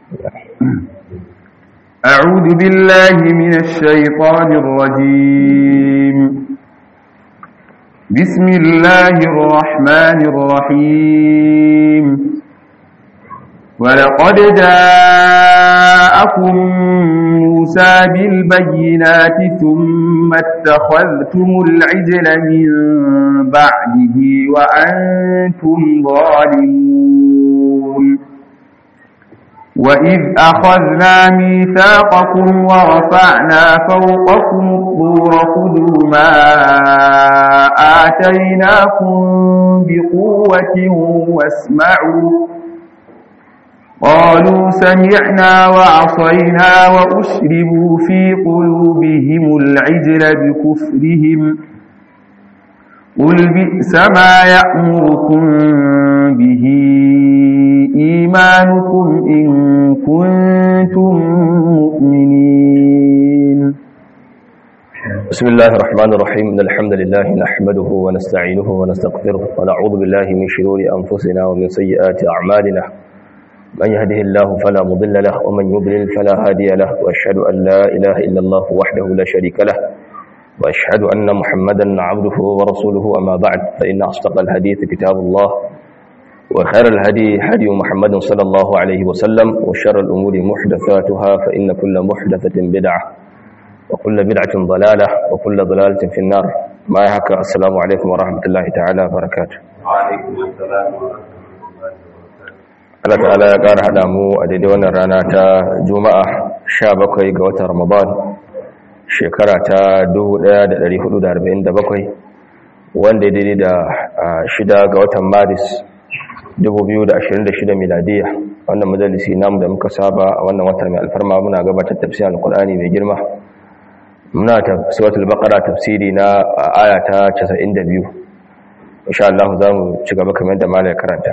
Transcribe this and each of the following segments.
أعوذ بالله من الشيطان الرجيم بسم الله الرحمن الرحيم ولقد جاءكم موسى بالبينات ثم اتخذتم العجل من بعده وأنتم ظالمون وإذ أخذنا ميثاقكم ورفعنا فوقكم الطور خذوا ما آتيناكم بقوة واسمعوا قالوا سمعنا وعصينا وأشربوا في قلوبهم العجل بكفرهم قل بئس ما يأمركم به إيمانكم إن كنتم مؤمنين بسم الله الرحمن الرحيم إن الحمد لله نحمده ونستعينه ونستغفره ونعوذ بالله من شرور أنفسنا ومن سيئات أعمالنا من يهده الله فلا مضل له ومن يضلل فلا هادي له وأشهد أن لا إله إلا الله وحده لا شريك له وأشهد أن محمدا عبده ورسوله أما بعد فإن أصدق الحديث كتاب الله وخير الهدي هدي محمد صلى الله عليه وسلم وشر الأمور محدثاتها فإن كل محدثة بدعة وكل بدعة ضلالة وكل ضلالة في النار ما يحكى السلام عليكم ورحمة الله تعالى وبركاته وعليكم السلام ورحمة Allah ta'ala ya ƙara haɗa mu a daidai wannan rana ta Juma'a 17 ga watan Ramadan shekara ta 1447 wanda ya daidai da shida ga watan Maris 2026 miladiya wannan majalisi namu da muka saba a wannan wata mai alfarma muna gabatar tafsirin alkur'ani mai girma muna suratul baqara tafsiri na aya ta 92 insha Allah za mu ci gaba kamar da malai karanta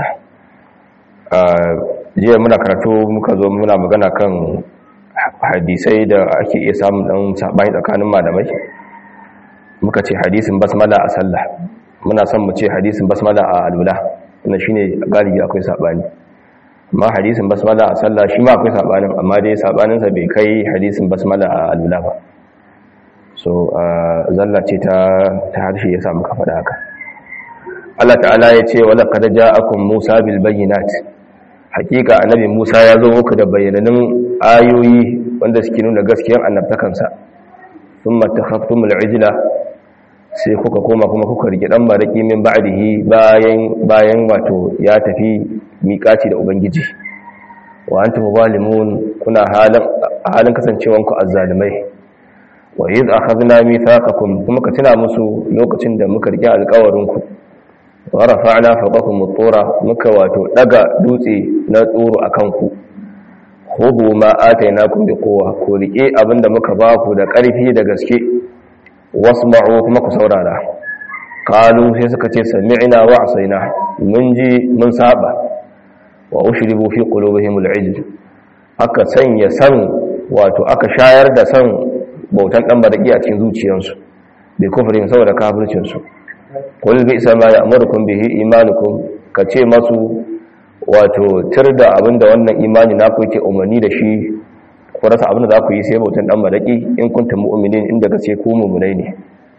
jiya muna karatu muka zo muna magana kan hadisai da ake iya samun dan sabani tsakanin malamai muka ce hadisin basmala a sallah muna son mu ce hadisin basmala a alwala wannan shine galibi akwai sabani amma hadisin basmala a sallah shi ma akwai sabanin amma dai sabanin sa bai kai hadisin basmala a alwala ba so zalla ce ta ta harshe ya samu kafa da haka Allah ta'ala ya ce wala qad ja'akum Musa bil bayyinat hakika annabi Musa ya zo muku da bayananun ayoyi wanda suke nuna gaskiyar annabtakansa thumma takhaftumul ijla sai kuka koma kuma kuka rike dan baraki min ba'dihi bayan bayan wato ya tafi miƙaci da ubangiji wa antum zalimun kuna halin halin kasancewanku azzalimai wa idh akhadna mithaqakum kuma ka tuna musu lokacin da muka rike alƙawarinku wa rafa'na fawqakum at-tura muka wato daga dutse na tsoro akan ku khudhu ma atainakum biquwwa ku rike abinda muka ba ku da ƙarfi da gaske wasma'u kuma ku saurara qalu sai suka ce sami'na wa asaina mun ji mun saba wa ushribu fi qulubihim al-ijl aka sanya san wato aka shayar da san bautan dan baraki a cikin zuciyarsu bi kufrin saboda kafircin su qul bi sama ya'murukum bihi imanukum kace masu wato tirda abinda wannan imani naku yake umarni da shi ku rasa abin da za ku yi sai bautan dan malaki in kuntum mu'minin inda gaske ku mu'minai ne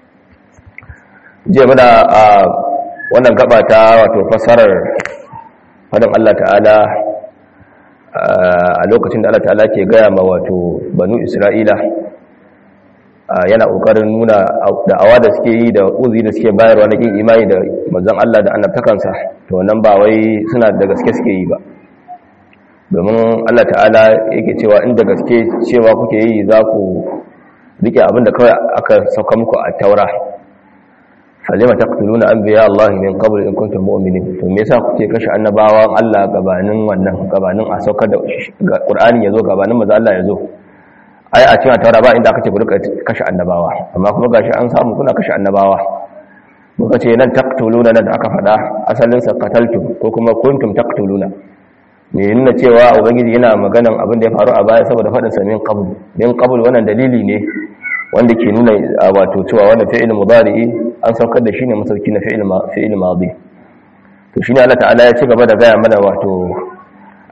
je muna a wannan gaba ta wato fasarar fadin Allah ta'ala a lokacin da Allah ta'ala ke gaya ma wato banu Isra'ila yana kokarin nuna da'awa da suke yi da uzi da suke bayarwa na kin imani da manzon Allah da annabtakansa to wannan ba wai suna da gaske suke yi ba domin Allah ta'ala yake cewa inda gaske cewa kuke yi za ku rike abinda kawai aka sauka muku a taura falima taqtuluna anbiya Allah min qabl in kuntum mu'minin to me yasa kuke kashe annabawan Allah gabanin wannan gabanin a saukar da Qur'ani yazo gabanin manzo Allah yazo ai a cikin taura ba inda aka ce ku rika kashe annabawa amma kuma gashi an samu kuna kashe annabawa muka ce nan taqtuluna nan aka fada asalin sa qataltum ko kuma kuntum taqtuluna me nuna cewa ubangiji yana maganan abin da ya faru a baya saboda faɗin sa min qabl min qabl wannan dalili ne wanda ke nuna wato cewa wannan fi'il mudari an saukar da shi ne masauki na fi'il fi'il madi to shine Allah ta'ala ya ci gaba da gaya mana wato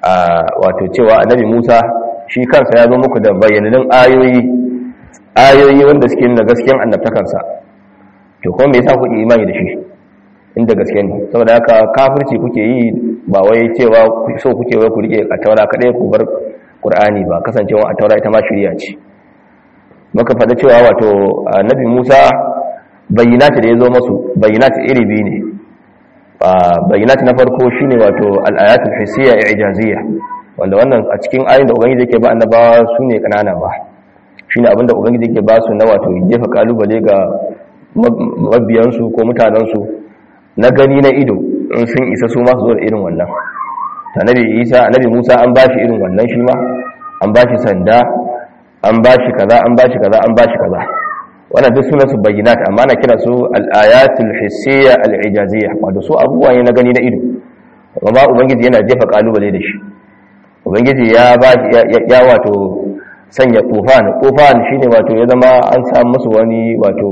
wato cewa annabi Musa shi kansa ya zo muku da bayyanannun ayoyi ayoyi wanda suke nuna gaskiyan annabtakansa to kuma me yasa kuke imani da shi inda gaske ne saboda haka kafirci kuke yi ba wai cewa so kuke wai ku rike a taura kadai ku bar qur'ani ba kasancewa a taura ita ma shari'a ce muka faɗa cewa wato annabi Musa bayyinati da yazo masu bayyinati iri biyu ne bayyinati na farko shine wato al-ayatul hissiyya i'jaziyya wanda wannan a cikin ayoyin da ubangiji yake ba annabawa sune kanana ba shine abinda ubangiji yake ba su na wato jefa kalubale ga mabiyansu ko mutanensu na gani na ido in sun isa su masu zuwa irin wannan annabi isa annabi musa an bashi irin wannan shi ma an bashi sanda an bashi kaza an bashi kaza an bashi kaza wannan duk sunan su bayyinat amma na kira su al-ayatul hissiyya al-ijaziyya wato su abubuwa ne na gani na ido amma ubangiji yana jefa kalubale da shi ubangiji ya ba ya wato sanya tufan tufan shine wato ya zama an samu musu wani wato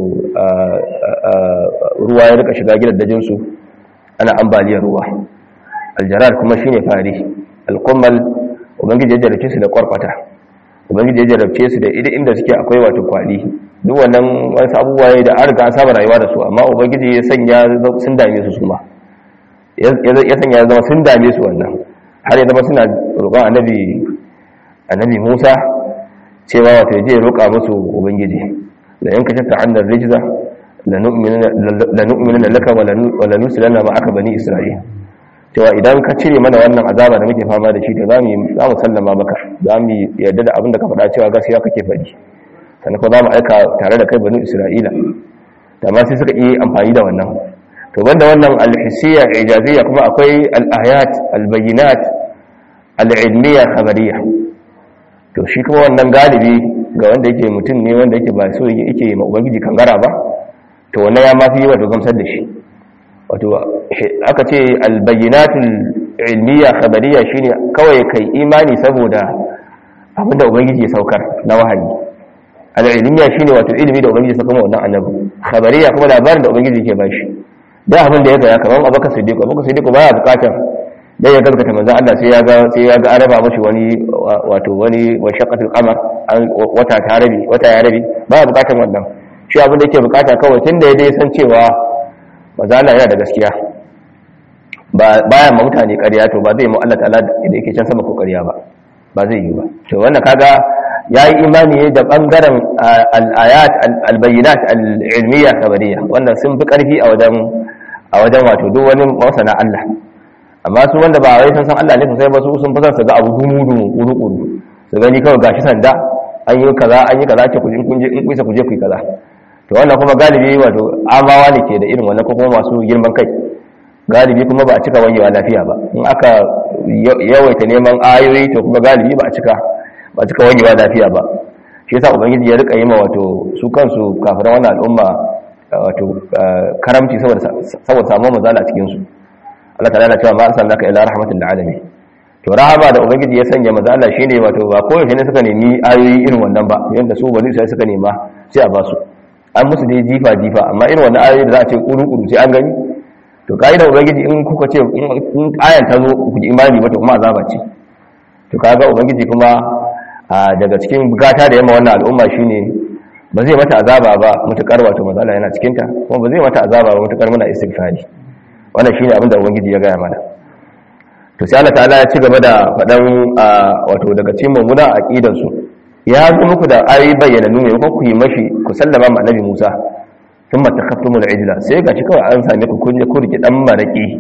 ruwa ya rika shiga gidan dajin su ana ambaliyar ruwa aljarar kuma shine fari alqummal ubangiji ya jarabce su da kwarkwata ubangiji ya jarabce su da idan inda suke akwai wato kwali duk wannan wasu abubuwa ne da an riga an saba rayuwa da su amma ubangiji ya sanya sun dame su su ma ya sanya ya zama sun dame su wannan har ya zama suna roƙon annabi annabi Musa cewa wato je roƙa musu ubangiji la yanka shatta annar rijza la nu'minuna laka wa la nusilanna ma aka bani isra'il cewa idan ka cire mana wannan azaba da muke fama da shi to zamu zamu sallama maka zamu yarda da abin da ka faɗa cewa gaskiya kake faɗi sannan kuma zamu aika tare da kai bani isra'ila amma sai suka yi amfani da wannan to banda wannan al-hissiyya ijaziyya kuma akwai al-ayat al-bayyinat al-ilmiyya khabariyya to shi kuma wannan galibi ga wanda yake mutum ne wanda yake ba so yake ma ubangiji kangara ba to wannan ya mafi wato gamsar da shi wato aka ce albayyinatul ilmiya khabariya shine kawai kai imani saboda abinda ubangiji ya saukar na wahayi al-ilmiya shine wato ilimi da ubangiji ya saukar wannan annabi khabariya kuma labarin da ubangiji yake bashi da abin da ya ga kamar abaka siddiq abaka siddiq baya bukatar dai ya gaskata manzon Allah sai ya ga sai ya ga araba mashi wani wato wani washaqatul qamar wata ta rabi wata ya rabi baya bukatar wannan shi abin da yake bukata kawai tunda ya dai san cewa manzon Allah yana da gaskiya ba baya ma mutane ƙarya to ba zai mu Allah ta'ala da yake can sama ko ƙarya ba ba zai yi ba to wannan kaga yayi imani ne da bangaren al-ayat al-bayyinat al-ilmiyya khabariya wannan sun fi karfi a wajen a wajen wato duk wani masana Allah amma su wanda ba wai san san Allah ne sosai ba su sun fi son su ga abu dumu dumu kuru kuru su gani kawai gashi sanda an yi kaza an yi kaza ce ku in kun je in kuisa ku je ku yi kaza to wannan kuma galibi wato amawa ne ke da irin wannan ko kuma masu girman kai galibi kuma ba a cika wanyewa lafiya ba in aka yawaita neman ayoyi to kuma galibi ba a cika ba a cika wanyewa lafiya ba shi yasa ubangiji ya rika yi ma wato su kansu kafiran wannan al'umma wato karamci saboda saboda samu mazala a cikin su Allah ta'ala na cewa ma arsalnaka ila rahmatin lil alamin to rahama da ubangiji ya sanya mazala shine wato ba koyaushe ne suka nemi ayoyi irin wannan ba yanda su bani sai suka nema sai a basu an musu dai jifa jifa amma irin wannan ayoyi da za a ce kuru kuru sai an gani to ka'idar ubangiji in kuka ce in ayan ta zo ku ji imani ba to kuma azaba ce to kaga ubangiji kuma daga cikin bukata da yamma wannan al'umma shine ba zai mata azaba ba mutukar wato mazala yana cikin ta kuma ba zai mata azaba ba mutukar muna istighfari wannan shine abin da ubangiji ya gaya mana to sai Allah ta'ala ya ci gaba da fadan wato daga cikin mummuna aqidan su ya zo muku da ayi bayyana ne ko ku yi mashi ku sallama ma annabi Musa thumma takaftumul ijla sai ga shi kawai an same ku kun je ku rike dan maraki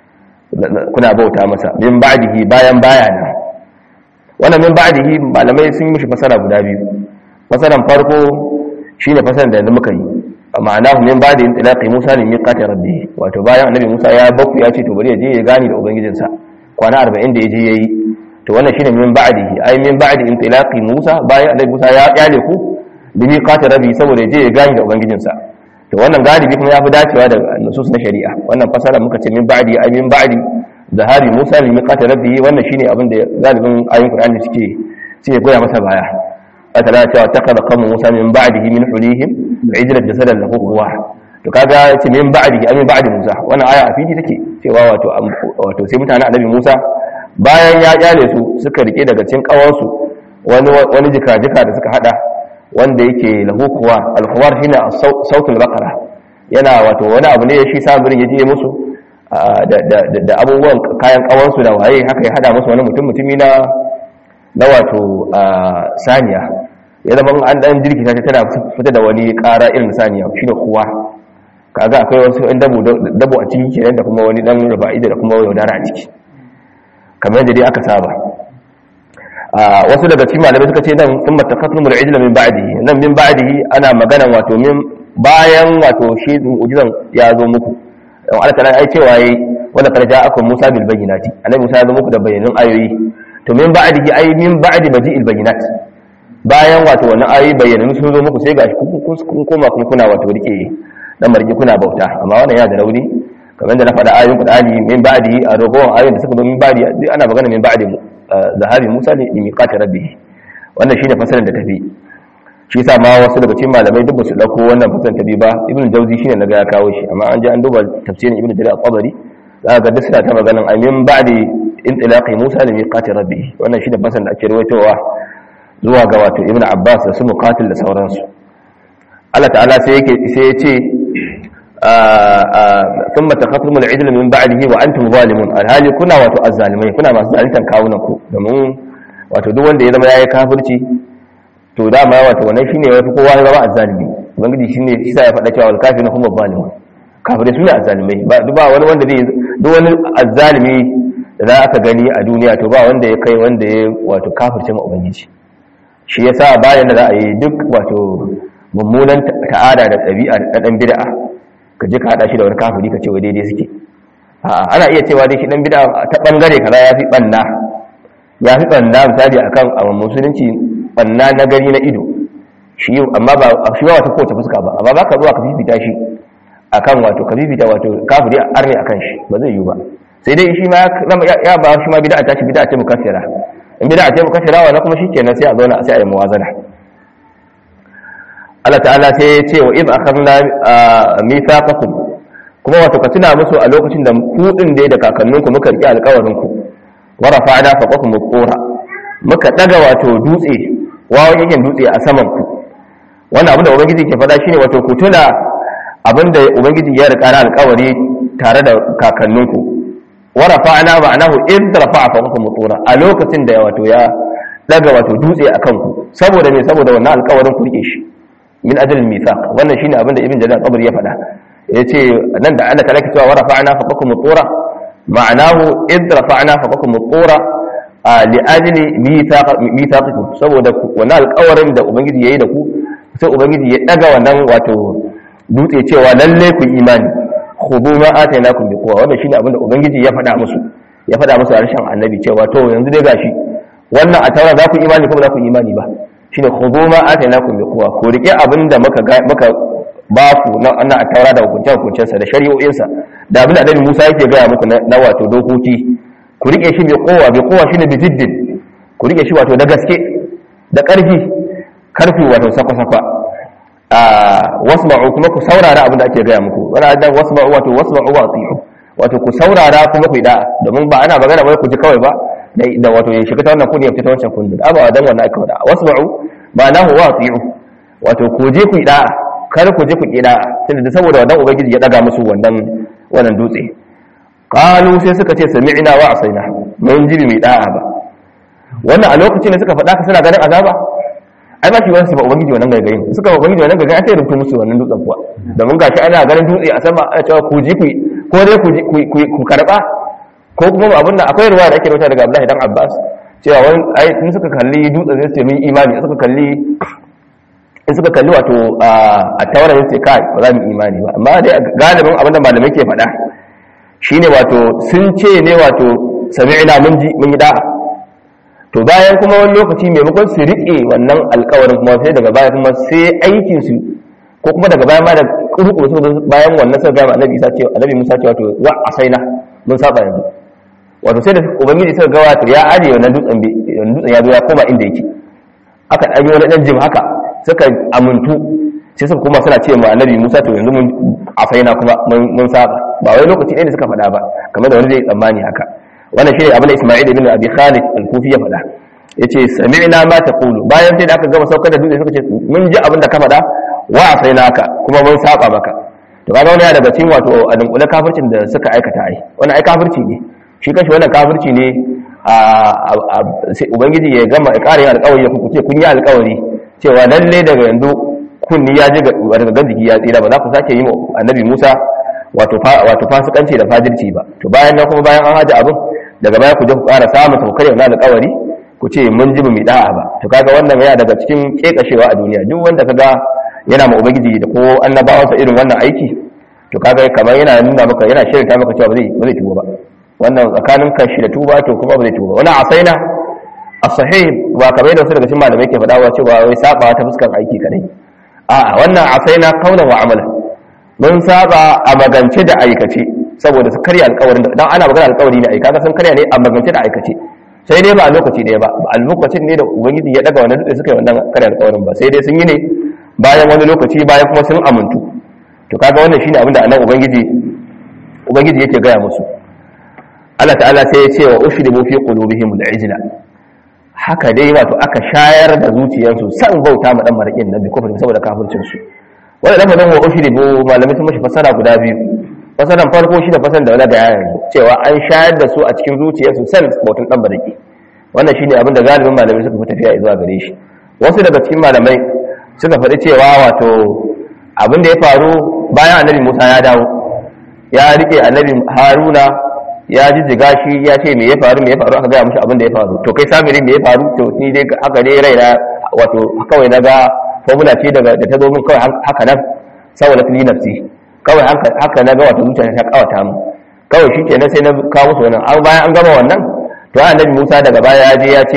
kuna bauta masa min ba'dihi bayan bayana wannan min ba'dihi malamai sun mishi fasara guda biyu fasaran farko shine fasaran da muka yi ma'ana min ba'di intilaqi Musa ne miqati rabbi wato bayan annabi Musa ya baku ya ce to bari ya je ya gani da ubangijinsa kwana 40 da ya je yayi to wannan shine min ba'dihi ai min ba'di intilaqi Musa bayan annabi Musa ya kyale ku bi miqati rabbi saboda ya je ya gani da ubangijinsa to wannan galibi kuma ya fi dacewa da nusus na shari'a wannan fasara muka ce min ba'di ay min ba'di zahabi Musa li miqati rabbihi wannan shine abin da galibin ayoyin Qur'ani suke suke goya masa baya atala cewa taqada qawmu Musa min ba'dihi min hulihim ijla jasadan lahu quwwa to kaga ce min ba'dihi ay min ba'di Musa wannan aya a fili take cewa wato wato sai mutanen annabi Musa bayan ya kyale su suka rike daga cikin kawansu wani wani jika-jika da suka hada wanda yake lahu kuwa alkuwar shine sautul baqara yana wato wani abu ne shi sabirin ya je musu da abubuwan kayan kawansu da waye haka ya hada musu wani mutum mutumi na na wato saniya ya zama an dan jirkita ta tana fita da wani kara irin saniya shine kuwa kaga akwai wasu ɗan dabo a ciki kenan da kuma wani dan ruba'ida da kuma yaudara a ciki kamar yadda dai aka saba wasu daga cikin malamai suka ce nan sun matakatul mul'ijla min ba'dihi nan min ba'dihi ana magana wato min bayan wato shi mu'jizan ya zo muku don Allah ta'ala ai cewa yayi wanda kar ja'akum Musa bil bayyinati annabi Musa ya zo muku da bayanan ayoyi to min ba'dihi ai min ba'di maji'il bayyinat bayan wato wannan ayoyi bayanan sun zo muku sai gashi kun koma kuma kuna wato rike dan marji kuna bauta amma wannan ya da rauni kamar da na faɗa ayoyin Qur'ani min ba'dihi a ragowar ayoyin da suka zo min ba'di ana magana min ba'di mu zahabi Musa ne li miqati rabbih wannan shine fasarin da tafi shi yasa ma wasu daga cikin malamai duk basu dauko wannan fasarin tafi ba ibnu jawzi shine naga ya kawo shi amma an je an duba tafsirin ibnu jarir al-qabari za ga duk suna ta maganan amin ba'di intilaqi Musa li miqati rabbih wannan shine fasarin da ake rawaitowa zuwa ga wato ibnu Abbas da su muqatil da sauransu Allah ta'ala sai yake sai ya ce ثم تخصم العدل من بعده وانتم ظالمون alhali kuna wato azzalimai kuna masu zaluntan kawunan ku domin wato duk wanda ya zama yayi kafirci to dama wato wannan shine yafi kowa ya zama azzalimi ubangiji shine shi ya faɗa cewa wal kafirun hum zalimun kafirai sune azzalimai ba duk ba wani wanda zai duk wani azzalimi da za aka gani a duniya to ba wanda ya kai wanda ya wato kafirce ma ubangiji shi yasa bayan da za a yi duk wato mummunan ta'ada da ɗabi'a da ɗan bid'a ka je ka hada shi da wani kafiri ka ce wa daidai suke ana iya cewa dai shi dan bid'a ta bangare kaza ya fi banna ya fi banna misali akan a musulunci banna na gari na ido shi amma ba shi ba wata kowace fuska ba amma baka zuwa ka fifita shi akan wato ka fifita wato kafiri arne akan shi ba zai yi ba sai dai shi ma ya ba shi ma bid'a ta shi bid'a ce mukaffira in bid'a ce mukaffira wannan kuma shikenan sai a zauna sai a yi muwazana Allah ta'ala sai ya ce wa iz akhadna mithaqakum kuma wato ka tuna musu a lokacin da ku din dai da kakanninku muka rike alƙawarin ku wa rafa'na faqakum qura muka daga wato dutse wawan yakin dutse a saman ku wannan abin da ubangiji ke faɗa shine wato ku tuna abin da ubangiji ya rika na alƙawari tare da kakanninku wa rafa'na ma'anahu iz rafa'a faqakum qura a lokacin da wato ya daga wato dutse akan ku saboda me saboda wannan alƙawarin ku rike shi min ajalin mithaq wannan shine abinda ibn jarir qabr ya faɗa yace nan da Allah talaka cewa wa rafa'na faqakum tura ma'anahu id rafa'na faqakum tura li ajli mithaq mithaqikum saboda wannan alƙawarin da ubangiji yayi da ku sai ubangiji ya daga wannan wato dutse cewa lalle ku imani khudu ma atainakum bi quwwa wannan shine abinda ubangiji ya faɗa musu ya faɗa musu a harshen annabi cewa to yanzu dai gashi wannan a taura za ku imani ko ba za ku imani ba shine khudu ma atainakum bi quwwa ko rike abinda muka muka ba ku na annan a taura da hukuncin hukuncin sa da shari'o'in sa da abin da Annabi Musa yake gaya muku na wato dokoki ku rike shi bi quwwa bi quwwa shine bi jiddin ku rike shi wato da gaske da karfi karfi wato sakwa sakwa a wasma'u kuma ku saurara abin da ake gaya muku wala dan wasma'u wato wasma'u wa ati'u wato ku saurara kuma ku yi da'a domin ba ana magana wai ku ji kawai ba da wato ya shiga ta wannan kudi ya fita wancan kudi ba dan wannan aka wada wasma'u ba nahu wa ati'u wato ku je ku yi da'a kar ku je ku yi da'a tunda da saboda wannan ubangiji ya daga musu wannan wannan dutse qalu sai suka ce sami'na wa asaina mun ji mai da'a ba wannan a lokacin da suka faɗa ka suna ganin azaba ai ba shi wani su ba ubangiji wannan gaigayin suka ba ubangiji wannan gaigayin sai rubuta musu wannan dutsen kuwa domin gashi ana ganin dutse a sama ana cewa ku ji ku ko dai ku ku karba ko kuma abin da akwai ruwa da ake rubuta daga Abdullahi dan Abbas cewa wani ai in suka kalli dutsen sai su ce mun imani suka kalli in suka kalli wato a tawara sai kai ba za mu imani ba amma dai galibin abin da malamai ke faɗa shine wato sun ce ne wato sami'na mun ji mun yi da'a to bayan kuma wani lokaci maimakon su riƙe wannan alkawarin kuma sai daga baya kuma sai aikin su ko kuma daga baya ma da kurkuru su bayan wannan sai ga annabi Isa cewa annabi Musa cewa to wa asaina mun saba yanzu wato sai da ubangiji suka ga wato ya aje wannan dutsen bi dutsen ya zo ya koma inda yake aka dan yi wani dan jim haka suka amuntu sai suka kuma suna cewa annabi Musa to yanzu mun asaina kuma mun saba ba wai lokaci ɗaya da suka faɗa ba kamar da wani zai tsammani haka wannan shine abin da Isma'il ibn Abi Khalid al-Kufi ya faɗa yace sami'na ma taqulu bayan sai da aka gama saukar da dutse suka ce mun ji abin da ka faɗa wa asainaka kuma mun saba maka to kaga wannan daga cikin wato a dunkule kafircin da suka aikata ai wannan ai kafirci ne shi kashi wannan kafirci ne a sai ubangiji ya gama ya ƙara yin alƙawari ya kuce kun yi alƙawari cewa lalle daga yanzu kunni ya ji daga ganjiki ya tsira ba za ku sake yi annabi Musa wato wato fasikanci da fajirci ba to bayan nan kuma bayan an haji abin daga baya ku je ku ƙara samun taukar yana alƙawari ku ce mun ji mu da'a ba to kaga wannan yana daga cikin kekashewa a duniya duk wanda kaga yana ma ubangiji da ko annabawansa irin wannan aiki to kaga kamar yana nuna maka yana shirin ta maka cewa ba zai ba zai tuba ba wannan tsakanin kashi da tuba to kuma ba zai tuba wannan asaina as-sahih ba kamar da wasu daga cikin malamai ke faɗa cewa wai saba ta fuskar aiki kadai a wannan asaina kaulan wa amala mun saba a magance da aikace saboda su karya alƙawarin dan ana magana alƙawari ne ai kaga sun karya ne a magance da aikace sai dai ba a lokaci ɗaya ba a lokacin ne da ubangiji ya daga wannan dutse suka yi wannan karya alƙawarin ba sai dai sun yi ne bayan wani lokaci bayan kuma sun amintu to kaga wannan shine abin da anan ubangiji ubangiji yake gaya musu Allah ta'ala sai ya ce wa ushribu fi qulubihim al-ijla haka dai wato aka shayar da zuciyarsu san bauta ma dan marakin nabi kofar saboda kafircin su wanda da fadin wa ushribu malamai sun mashi fasara guda biyu fasaran farko shi da fasaran da wala da yayin cewa an shayar da su a cikin zuciyarsu san bautan dan maraki wannan shine abin da galibin malamai suka fi tafiya zuwa gare shi wasu daga cikin malamai suka faɗi cewa wato abin da ya faru bayan annabi Musa ya dawo ya rike annabi Haruna ya jijjiga shi ya ce me ya faru me ya faru aka gaya mishi abin da ya faru to kai samiri me ya faru to ni dai haka dai raina wato kawai na ga formula ce daga da ta zo min kawai haka nan saboda fili nafsi kawai haka na ga wato zuciya ta kawata mu kawai shi kenan sai na kawo musu wannan an bayan an gama wannan to annabi Musa daga baya ya je ya ce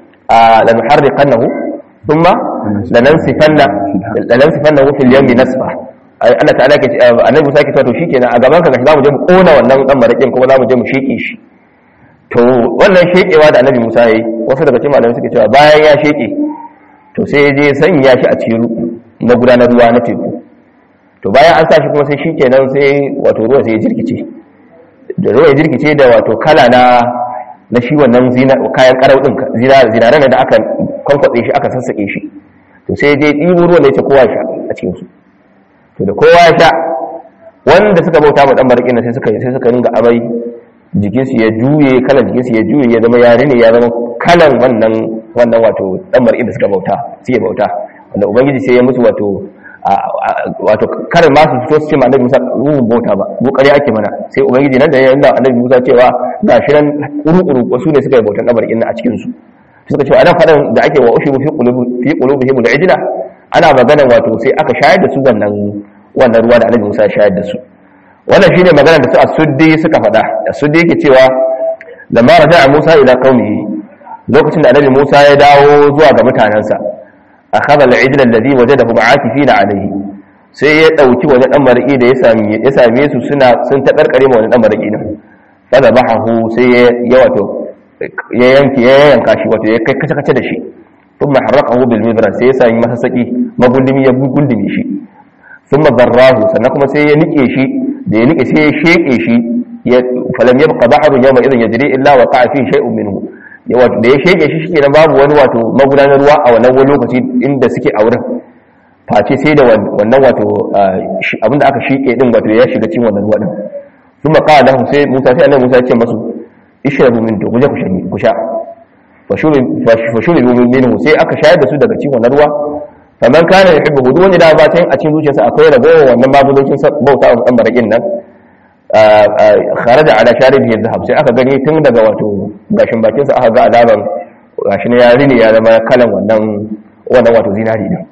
a lan harriqannahu thumma lanansifanna lanansifannahu fil yammi nasfa Allah ta'ala ke annabi Musa ke cewa to shikenan a gaban ka gashi zamu je mu kona wannan dan marakin kuma zamu je mu sheke shi to wannan shekewa da annabi Musa yayi wasu daga cikin malamai suke cewa bayan ya sheke to sai ya je sanya shi a cikin na gudanar ruwa na teku to bayan an sa shi kuma sai shikenan sai wato ruwa sai ya jirkice da ruwa ya jirkice da wato kala na na shi wannan kayan karau din zinaren da aka kwankwatse shi aka sassake shi to sai je ɗibo ruwan da ya ce kowa sha a cikin su to da kowa ya sha wanda suka bauta ma dan barakin sai suka sai suka ringa amai jikin su ya juye kalan jikin su ya juye ya zama yare ne ya zama kalan wannan wannan wato dan barakin da suka bauta suke bauta wanda ubangiji sai ya musu wato wato kar ma su fito su ce ma annabi Musa ruhun bauta ba mu kare ake mana sai ubangiji nan da ya nuna annabi Musa cewa ga shi nan kuru-kuru wasu ne suka yi bautan kabar inna a cikin su suka ce anan fadan da ake wa ushibu fi qulubi fi qulubihim al-ijla ana maganan wato sai aka shayar da su wannan wannan ruwa da annabi Musa ya shayar da su wannan shine magana da su as-suddi suka faɗa as-suddi yake cewa lamma raja'a Musa ila qaumihi lokacin da annabi Musa ya dawo zuwa ga mutanansa akhadha al-ijla alladhi wajadahu ba'atifina alayhi sai ya dauki wani dan mariki da ya same ya same su suna sun ta karkare ma wani dan mariki nan fada bahahu sai ya wato ya yanke ya yanka shi wato ya kai kace kace da shi thumma harraqahu bil mibra sai ya sami masa saki magundumi ya gundumi shi thumma darrahu sannan kuma sai ya nike shi da ya nike sai ya sheke shi ya falam yabqa bahrun yawma idhin yajri illa waqa'a fi shay'un minhu da ya shege shi shi babu wani wato magudanar ruwa a wannan wani lokaci inda suke a wurin face sai da wannan wato abinda aka sheke din wato ya shiga cikin wannan ruwa din sun maka da sai musa sai annabi musa ya ce masu ishrabu min to guje ku shanye ku sha fa shuri min minhu sai aka shayar da su daga cikin wannan ruwa faman kana yuhibbu duk wanda da ba tan a cikin zuciyarsa akwai ragowar wannan babulocin bauta wa dan barakin nan kharaja ala sharibihi dhahab sai aka gani tun daga wato gashin bakin sa aka ga alaman gashin yari ne ya zama kalan wannan wannan wato zinari din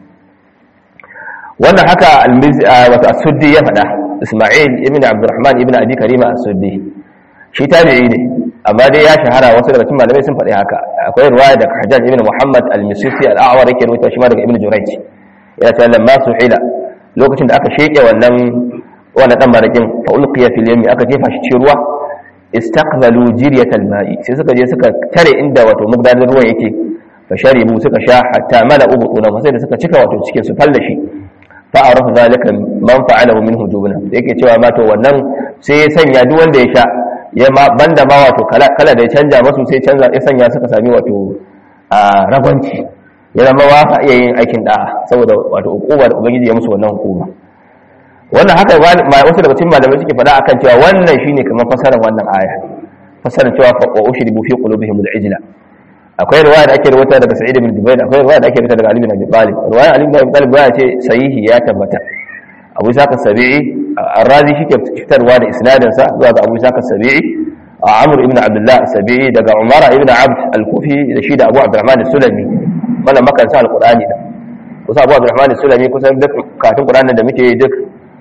wannan haka al-mizi wato as-suddi ya fada Isma'il ibn Abdurrahman ibn Abi Karima as-suddi shi tabi'i ne amma dai ya shahara wasu daga cikin malamai sun faɗi haka akwai ruwaya daga Hajjaj ibn Muhammad al-Misisi al-A'war yake rubuta shi ma daga Ibn Jurayj yana cewa lamma suhila lokacin da aka sheke wannan wannan dan marakin fa ulqiya fil yami aka jefa shi cikin ruwa istaqbalu jiryat al-ma'i sai suka je suka tare inda wato mugdanar ruwan yake fa sharibu suka sha hatta mala'u butuna sai da suka cika wato cikin su falla shi fa arafa zalika man fa'alahu minhu jubna yake cewa ma to wannan sai ya sanya duk wanda ya sha ya ma banda ma wato kala kala da ya canja masu sai canza ya sanya suka sami wato a ragwanci ya zama ba sa iya yin aikin da'a saboda wato hukuma da ubangiji ya musu wannan hukuma wannan haka wasu daga cikin malamai suke faɗa akan cewa wannan shine kamar fasarar wannan aya fasarar cewa fa wa ushribu fi qulubihim al-ijla akwai riwaya da ake rubuta daga Sa'id ibn Jubair akwai riwaya da ake rubuta daga Ali ibn Abi Talib riwaya Ali ibn Abi Talib ya ce sahihi ya tabbata Abu Isa as-Sabi'i Ar-Razi shi ke fitarwa da isnadin sa zuwa ga Abu Isa as-Sabi'i Amr ibn Abdullah as-Sabi'i daga Umar ibn Abd al-Kufi da shi da Abu Abdurrahman as-Sulami wannan makansa al-Qur'ani da kusa Abu Abdurrahman as-Sulami kusan duk katun Qur'anin da muke duk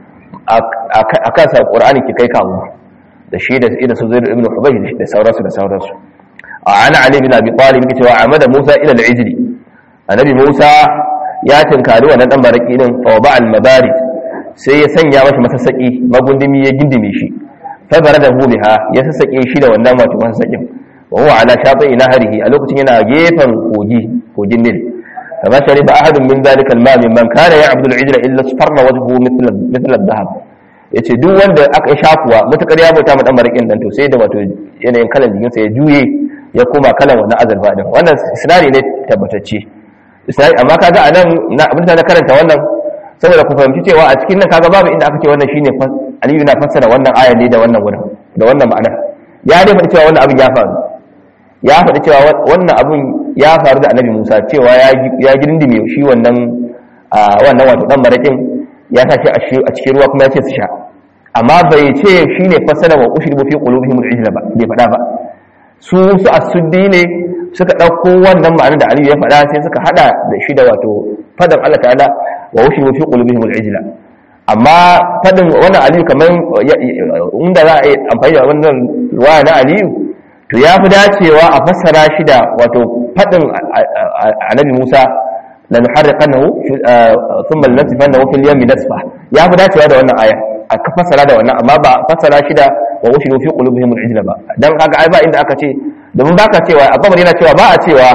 a kansa Qur'ani ke kai kawo da shi da ida su zai ibn Hubayr da sauransu da sauransu عن علي بن ابي طالب yake cewa amada Musa ila al-ijli annabi Musa ya tinkari wannan dan baraki din fa ba al-mabarid sai ya sanya masa masasaki magundumi ya gindime shi fa barada hu biha ya sasake shi da wannan wato masasakin wa huwa ala shafi nahrihi a lokacin yana gefen kogi kogin Nil kama shariba ahadun min dhalika al-ma mimman kana ya'budu al-ijla illa sfarra wajhuhu mithla mithla adh-dhahab yace duk wanda aka shafuwa mutakar ya bauta ma dan barakin dan to sai da wato yanayin kalan jikinsa ya juye ya koma kalan wannan azurfa din wannan sinari ne tabbatacce sinari amma kaga a nan abin da na karanta wannan saboda ku fahimci cewa a cikin nan kaga babu inda aka ce wannan shine aliyu na fassara wannan aya ne da wannan wurin da wannan ma'anar ya dai faɗi cewa wannan abin ya faru ya faɗi cewa wannan abin ya faru da annabi musa cewa ya girndime shi wannan wannan wato dan marakin ya sa shi a cikin ruwa kuma ya ce su sha amma bai ce shine fassara wa ushribu fi qulubihim al-ijla ba bai faɗa ba su su asuddi ne suka ɗauko wannan ma'anar da aliyu ya faɗa sai suka haɗa da shi da wato fadan Allah ta'ala wa wushi fi qulubihim al-ijla amma fadin wannan aliyu kamar inda za a yi amfani da wannan ruwaya na aliyu to ya fi dacewa a fassara shi da wato fadin annabi Musa la nuharriqannahu thumma lanasifannahu fil yammi nasfa ya fi dacewa da wannan aya a fassara da wannan amma ba fassara shi da wa ushiru fi qulubihim al-ijla ba dan haka ai ba inda aka ce domin baka cewa abba yana cewa ba a cewa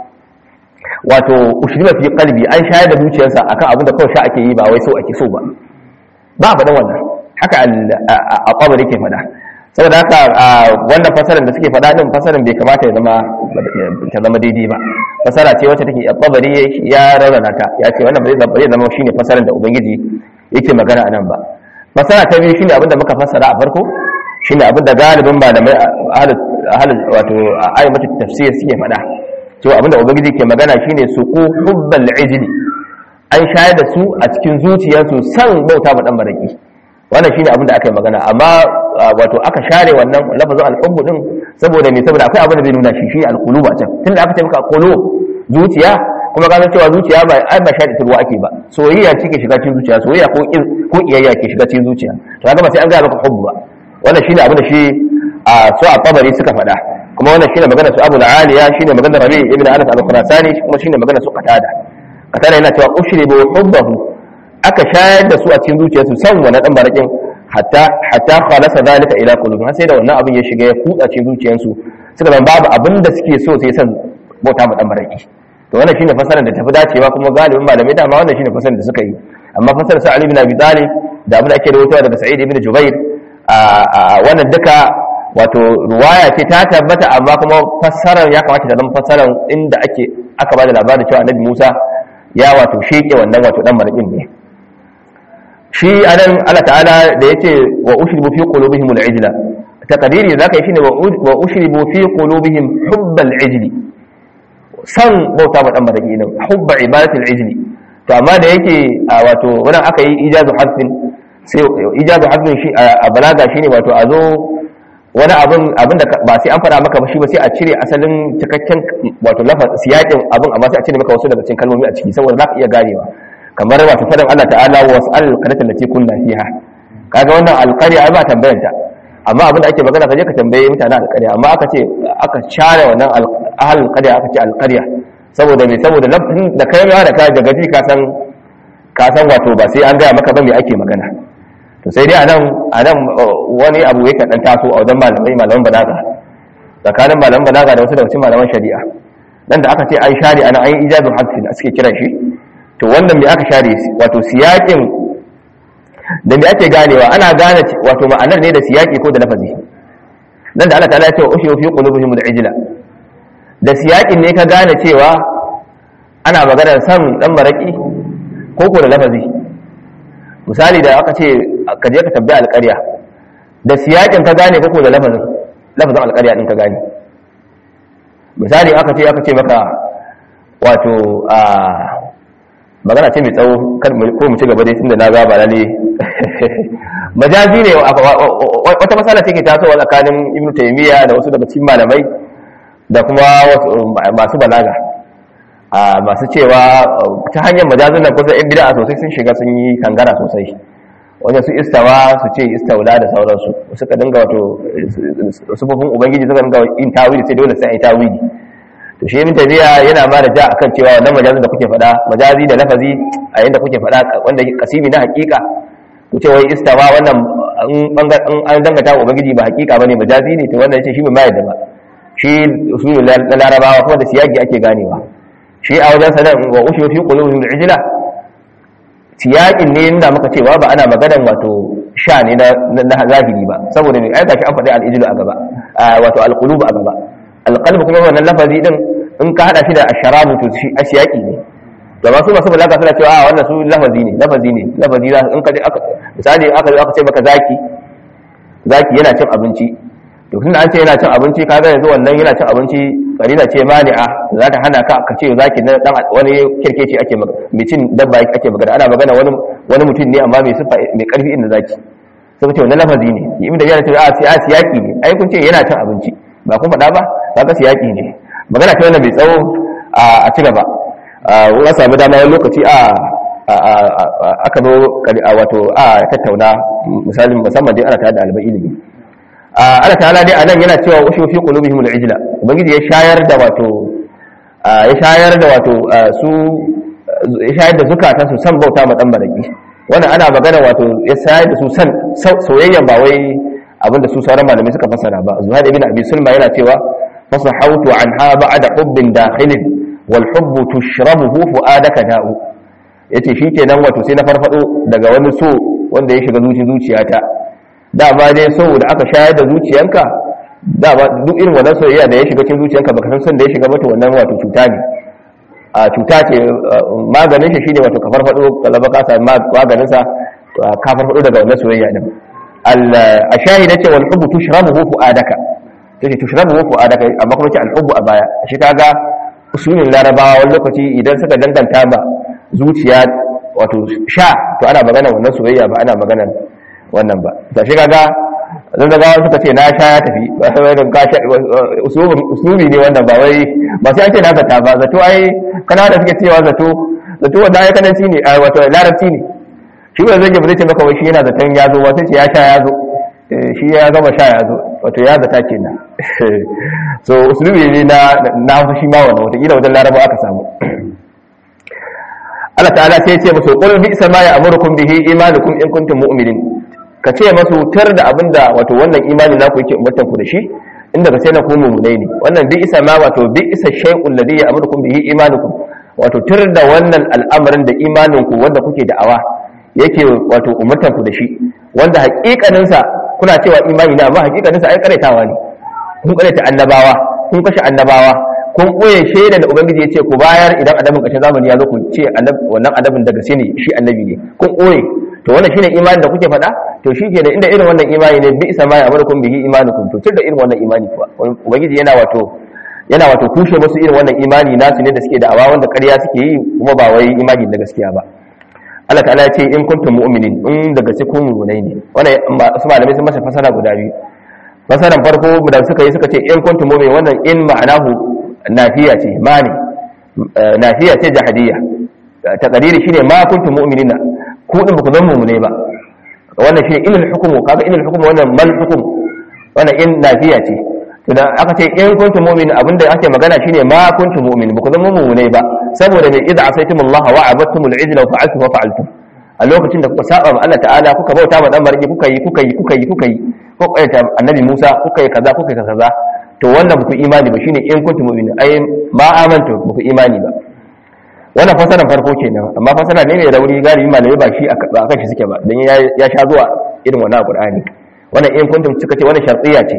wato ushriba fi qalbi an shayar da zuciyarsa akan abin da kawai sha ake yi ba wai so ake so ba ba a faɗan wannan haka a kwabar yake faɗa saboda haka wannan fasaran da suke faɗa din fasaran bai kamata ya zama ta zama daidai ba fasara ce wacce take kwabari ya rarrana ta ya ce wannan ba zai zama shine fasaran da ubangiji yake magana a nan ba fasara ta biyu shine abin da muka fassara a farko shine abin da galibin malamai ahalin wato ayyukan tafsir suke faɗa to abin da ubangiji ke magana shine su ku hubbal ijli an shayar da su a cikin zuciyarsu san bauta ba dan baraki wannan shine abin da aka yi magana amma wato aka share wannan lafazin alhubbu din saboda me saboda akwai abin da zai nuna shi shine alqulub a can tunda aka ce maka qulub zuciya kuma ka san cewa zuciya ba ai ba shayar da ruwa ake ba soyayya ce ke shiga cikin zuciya soyayya ko ko iyayya ke shiga cikin zuciya to kaga ba sai an ga maka hubbu ba wannan shine abin da shi a so a tabari suka faɗa kuma wannan shine magana su Abu al-Aliya shine magana Rabi ibn Anas al-Khurasani kuma shine magana su Qatada Qatada yana cewa ushribu hubbahu aka shayar da su a cikin zuciyarsu san wannan dan barakin hatta hatta khalasa zalika ila qulubihim sai da wannan abin ya shiga ya kutsa cikin zuciyarsu suka zama babu abin da suke so sai san bauta ma dan baraki to wannan shine fasarar da tafi dacewa kuma galibin malamai dama wannan shine fasarar da suka yi amma fasarar sa Ali ibn Abi Talib da abin da ake rawaitowa daga Sa'id ibn Jubair a wannan duka wato ruwaya ce ta tabbata amma kuma fassarar ya kamata ta zama fassarar inda ake aka bada labarin cewa Annabi Musa ya wato sheke wannan wato dan marakin ne shi anan Allah ta'ala da yace wa ushribu fi qulubihim al-ijla taqdiri zaka yi shine wa ushribu fi qulubihim hubbal ijli san bauta ba dan maraki ne hubba ibadatul ijli to amma da yake wato wannan aka yi ijazu harfin sai ijazu harfin shi a balaga shine wato a zo wani abin abin da ba sai an fara maka ba shi ba sai a cire asalin cikakken wato lafa siyakin abin amma sai a cire maka wasu daga cikin kalmomi a ciki saboda za ka iya ganewa kamar wato fadan Allah ta'ala wa was'al qaryatan lati kunna fiha kaga wannan alqarya ba tambayar ta amma abin da ake magana kaje ka tambaye mutanen alqarya amma aka ce aka share wannan ahlul qarya aka ce alqarya saboda me saboda lafzin da kai ma da ka daga ji ka san ka san wato ba sai an gaya maka ba me ake magana to sai dai anan anan wani abu yake dan taso a wajen malamai malaman balaga tsakanin malaman balaga da wasu daga cikin malaman shari'a nan da aka ce an share ana an yi ijazul hadfi da suke kiran shi to wannan me aka share wato siyakin da me ake ganewa ana gane wato ma'anar ne da siyaki ko da lafazi nan da Allah ta'ala ya ce wa ushiyu fi qulubihim al-ijla da siyakin ne ka gane cewa ana maganar san dan maraki ko ko da lafazi misali da aka ce ka je ka tabbi alƙarya da siyakin ka gane ko ko da lafazin lafazin alƙarya din ka gane misali aka ce aka ce maka wato a magana ce mai tsawo ko mu ci gaba dai tunda na ga ba lalle majazi ne wata masala ce ke tasowa tsakanin ibnu taymiya da wasu daga cikin malamai da kuma masu balaga a masu cewa ta hanyar majazin nan kusa yan bid'a sosai sun shiga sun yi kangara sosai wajen su istawa su ce istaula da sauransu suka dinga wato sufofin ubangiji suka dinga yin tawili sai dole sai a yi tawili to shi ibn tabiya yana ma da ja akan cewa wannan majazin da kuke faɗa majazi da lafazi a yanda kuke faɗa wanda kasimi na hakika ku ce wai istawa wannan an dangata ubangiji ba hakika bane majazi ne to wannan yace shi bai mai da ba shi usulul larabawa kuma da siyagi ake ganewa shi a wajen sanan wa ushu fi qulubihim al-ijla siyaƙin ne nuna maka cewa ba ana maganan wato sha ne na zahiri ba saboda mai aika shi an faɗi al'ijilu a gaba wato alƙulubu a gaba alƙalbu kuma wannan lafazi din in ka haɗa shi da asharabu to shi a siyaƙi ne da masu masu balaga suna cewa a wannan su lafazi ne lafazi ne lafazi za in ka je aka misali aka aka ce maka zaki zaki yana cin abinci to tunda an ce yana cin abinci kaga yanzu wannan yana cin abinci karina ce mani'a za ta hana ka ka ce zaki na dan wani kirkeci ake magana mai cin dabba ake magana ana magana wani wani mutum ne amma mai sifa mai karfi inda zaki sai ce wannan lafazi ne ibn da yana ce a sai siyaki ne ai kun ce yana cin abinci ba kun faɗa ba kaga siyaki ne magana ta wannan mai tsawo a ci gaba wani samu dama wani lokaci a aka zo wato a tattauna misalin musamman dai ana tare da albai ilimi Allah ta'ala dai anan yana cewa ushu fi qulubihim al-ijla ubangiji ya shayar da wato ya shayar da wato su ya shayar da zukatan su san bauta ma dan baraki wannan ana magana wato ya shayar da su san soyayya ba wai abinda su sauran malamai suka fasara ba zuhair ibn abi sulma yana cewa fasahautu anha ba'da hubbin dakhilin wal hubbu tushrabuhu fuadaka da'u yace shikenan wato sai na farfado daga wani so wanda ya shiga zuci zuciyata dama dai saboda aka shayar da zuciyanka dama duk irin wannan soyayya da ya shiga cikin zuciyanka baka san son da ya shiga mata wannan wato cuta ne a cuta ce maganin shi shine wato ka farfado kalaba ka sa maganin sa ka farfado daga wannan soyayya din a shahida ce wal hubbu tushrabuhu fuadaka tace tushrabuhu fuadaka amma kuma ce al hubbu a baya shi kaga usulin larabawa wani lokaci idan suka danganta ba zuciya wato sha to ana magana wannan soyayya ba ana magana wannan ba ta shi kaga zan da gawa suka ce na sha ya tafi ba sai wai ka sha usulubi ne wannan ba wai ba sai an ce na zata ba zato ai kana da suke cewa zato zato wanda ai kana ne a wato larabci ne shi ba zai ba zai ce maka wai shi yana zaton ya zo ba sai ce ya sha ya zo shi ya gama sha ya zo wato ya zata kenan so usulubi ne na na shi ma wannan wata kila wajen laraba aka samu Allah ta'ala sai ya ce musu qul bi sama ya amurukum bihi imanukum in kuntum mu'minin ka ce masu tar da abinda wato wannan imani naku yake umartan ku da shi inda ka sai na ku mu'minai ne wannan bi isa ma wato bi isa shay'un ladhi ya amurukum bihi imanukum wato tar da wannan al'amarin da imanin ku wanda kuke da'awa yake wato umartan ku da shi wanda hakikanin sa kuna cewa imani na amma hakikanin sa ai karaitawa ne kun karaita annabawa kun kashe annabawa kun ɓoye shaida da ubangiji ya ce ku bayar idan annabin ƙarshen zamani ya zo ku ce wannan annabin daga sai ne shi annabi ne kun ɓoye to wannan shine imani da kuke faɗa to shi ke da inda irin wannan imani ne bi isa ma ya amurkum bihi imanukum to tun da irin wannan imani kuwa ubangiji yana wato yana wato kushe musu irin wannan imani nasu ne da suke da awa wanda ƙarya suke yi kuma ba wai imani na gaskiya ba Allah ta'ala ya ce in kuntum mu'minin in daga cikin mu'minai ne wannan su malamai sun masa fasara guda biyu fasaran farko da suka yi suka ce in kuntum mu'minin wannan in ma'anahu nafiya ce mani nafiya ce jahadiyya taqdiri shine ma kuntum mu'minina ku din ku zama mu'mine ba wannan shine ilal hukmu kaga ilal hukmu wannan mal hukm wannan in nafiya ce to da aka ce in kuntum mu'min abinda ake magana shine ma kuntum mu'min ba ku zama mu'mine ba saboda mai idza asaytumullaha wa abattumul ijla wa fa'altum wa fa'altum a lokacin da kuka saba ma Allah ta'ala kuka bauta ma dan barki kuka yi kuka yi kuka yi kuka yi ko kaita annabi Musa kuka yi kaza kuka yi kaza to wannan ba ku imani ba shine in kuntum mu'minin ai ma amantu ba ku imani ba wannan fasaran farko kenan amma fasara ne mai rauni galibi malamai ba shi a kan shi suke ba dan ya sha zuwa irin wannan Qur'ani wannan in kuntum suka ce wannan shartiyya ce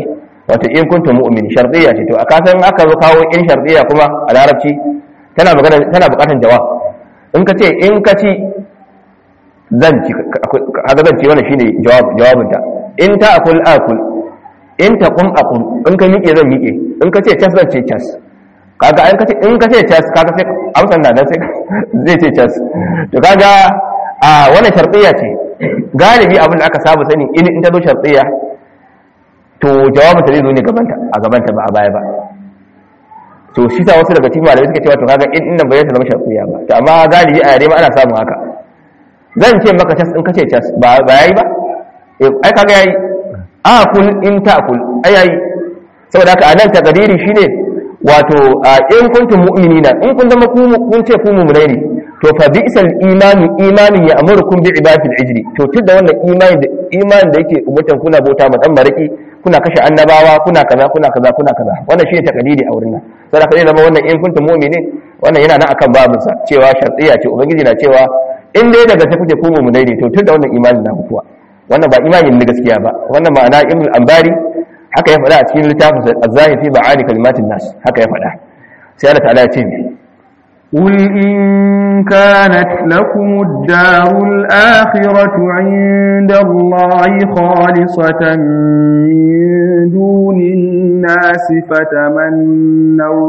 wato in kuntum mu'min shartiyya ce to a kasan aka zo kawo in shartiyya kuma a larabci tana magana tana bukatan jawab in ka ce in ka ci zan ci kaga zan ci wannan shine jawab jawabinta in ta akul akul in ta kum aqul in ka miƙe zan miƙe in ka ce cas zan ce cas kaga in ka ce in ka ce cas kaga sai amsan na dan sai zai ce cas to kaga a wannan shartiyya ce galibi abin da aka saba sani in in ta zo shartiyya to jawabin ta zai zo ne gabanta a gabanta ba a baya ba to shi sa wasu daga cikin malamai suka cewa to kaga in inda bai zama shartiyya ba to amma galibi a yare ma ana samun haka zan ce maka cas in ka ce cas ba ba yayi ba ai kaga yayi akul in ta'kul ai yayi saboda haka anan takdiri shine wato in kuntum mu'minina in kun zama ku kun ce ku mu'minai ne to fa bi'sal imanu imanin ya amurukum bi ibadatil ijri to tunda wannan imani da imani da yake umutan kuna bauta ma dan maraki kuna kashe annabawa kuna kaza kuna kaza kuna kaza wannan shine takdiri a wurin nan saboda kai zama wannan in kuntum mu'minin wannan yana nan akan babin sa cewa shartiya ce ubangiji na cewa in dai daga sai kuke ku mu'minai ne to tunda wannan imanin na kuwa wannan ba imanin na gaskiya ba wannan ma'ana ibn al-ambari haka ya faɗa a cikin littafin az-zahir fi ba'ani kalimatin nas haka ya faɗa sai Allah ta'ala ya ce قل إن كانت لكم الدار الآخرة عند الله خالصة من دون الناس فتمنوا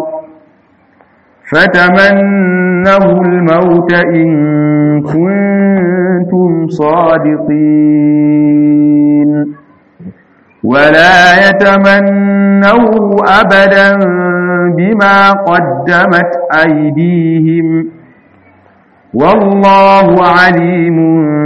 فتمنوا الموت إن كنتم صادقين ولا يتمنوا أبدا بما قدمت أيديهم والله عليم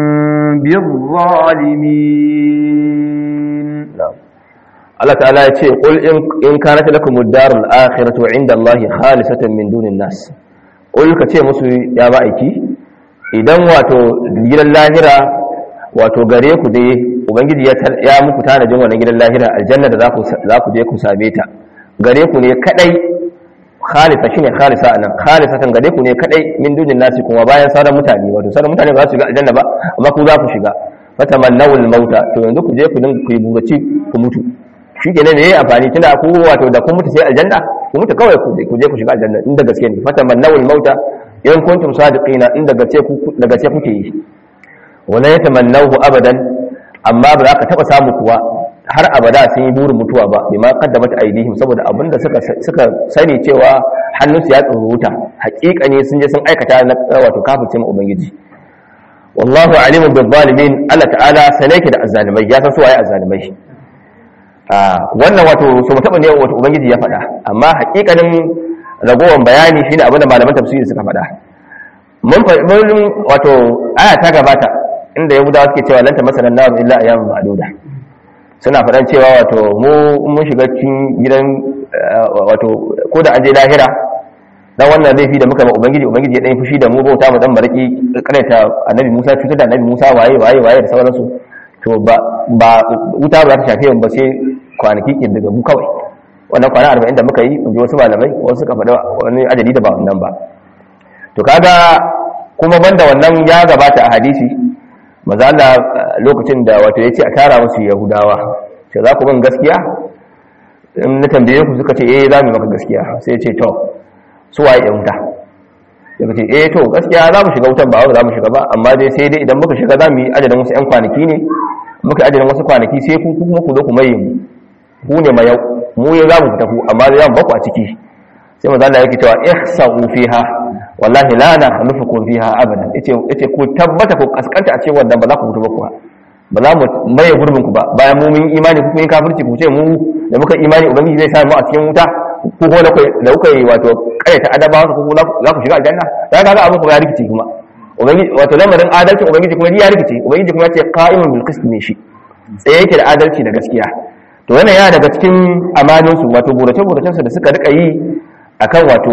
بالظالمين Allah ta'ala ya ce qul in kanat lakum ad-darul akhiratu 'inda Allah khalisatan min dunin nas qul ka ce musu ya ba aiki idan wato gidan lahira wato gare ku dai ubangiji ya muku tanajin wannan gidan lahira aljanna da za ku za ku je ku same ta gare ku ne kadai khalisa shine khalisa anan khalisatan gare ku ne kadai min dunin nasi kuma bayan sauran mutane wato sauran mutane ba za su shiga aljanna ba amma ku za ku shiga fatamannawul mauta to yanzu ku je ku dinga ku yi buraci ku mutu shi ke ne me amfani tunda ku wato da kun mutu sai aljanna ku mutu kawai ku je ku shiga aljanna inda gaske ne fatamannawul mauta in kuntum sadiqina inda gaske ku daga gaske kuke yi wala yatamannahu abadan amma ba za ka taba samu kuwa har abada sun yi burin mutuwa ba bima qaddamat aydihim saboda abinda suka suka sani cewa hannunsu ya tsuruta hakika ne sun je sun aikata na wato kafirce mu ubangiji wallahu alimun bil zalimin Allah ta'ala sanake da azzalimai ya san su waye azzalimai wannan wato so mu taba ne wato ubangiji ya faɗa amma hakikanin ragowar bayani shine abinda malaman tafsiri suka faɗa mun mun wato aya ta gabata inda yahudawa suke cewa lanta masalan nar illa ayyamun ma'duda suna faɗan cewa wato mu mun shiga cikin gidan wato ko da an je lahira dan wannan laifi da muka ma ubangiji ubangiji ya dan fushi da mu bauta mu dan baraki karaita annabi Musa cutar da annabi Musa waye waye waye da sauransu to ba ba wuta ba ta shafe mu ba sai kwanaki kin daga mu kawai wannan kwana 40 da muka yi in ji wasu malamai wasu suka faɗa wani ajali da ba wannan ba to kaga kuma banda wannan ya gabata a hadisi maza Allah lokacin da wato yace a tara musu yahudawa sai za ku ban gaskiya in na tambaye ku suka ce eh za mu maka gaskiya sai ya ce to su waye yan wuta daga ce eh to gaskiya za mu shiga wutan ba za mu shiga ba amma dai sai dai idan muka shiga za mu yi adadin wasu 'yan kwanaki ne muka adadin wasu kwanaki sai ku kuma ku zo ku maye mu ku ne mayau mu ya za mu fita ku amma za mu baku a ciki sai maza Allah yake cewa ihsa'u fiha wallahi la na khalufukum fiha abada yace yace ku tabbata ku kaskanta a cikin wannan ba za ku fito ba ku ba za mu maye gurbin ku ba bayan mu mun imani ku kun yi kafirci ku ce mu da muka imani ubangiji zai sa mu a cikin wuta ko ko da da kuka yi wato kaita adabawa ko za ku shiga aljanna ya kaga abin kuma ya rikice kuma ubangiji wato lamarin adalci ubangiji kuma ya rikice ubangiji kuma ya ce qa'imun bil qist ne shi tsaye yake da adalci da gaskiya to wannan yana daga cikin amanin su wato burace buracen su da suka rika yi akan wato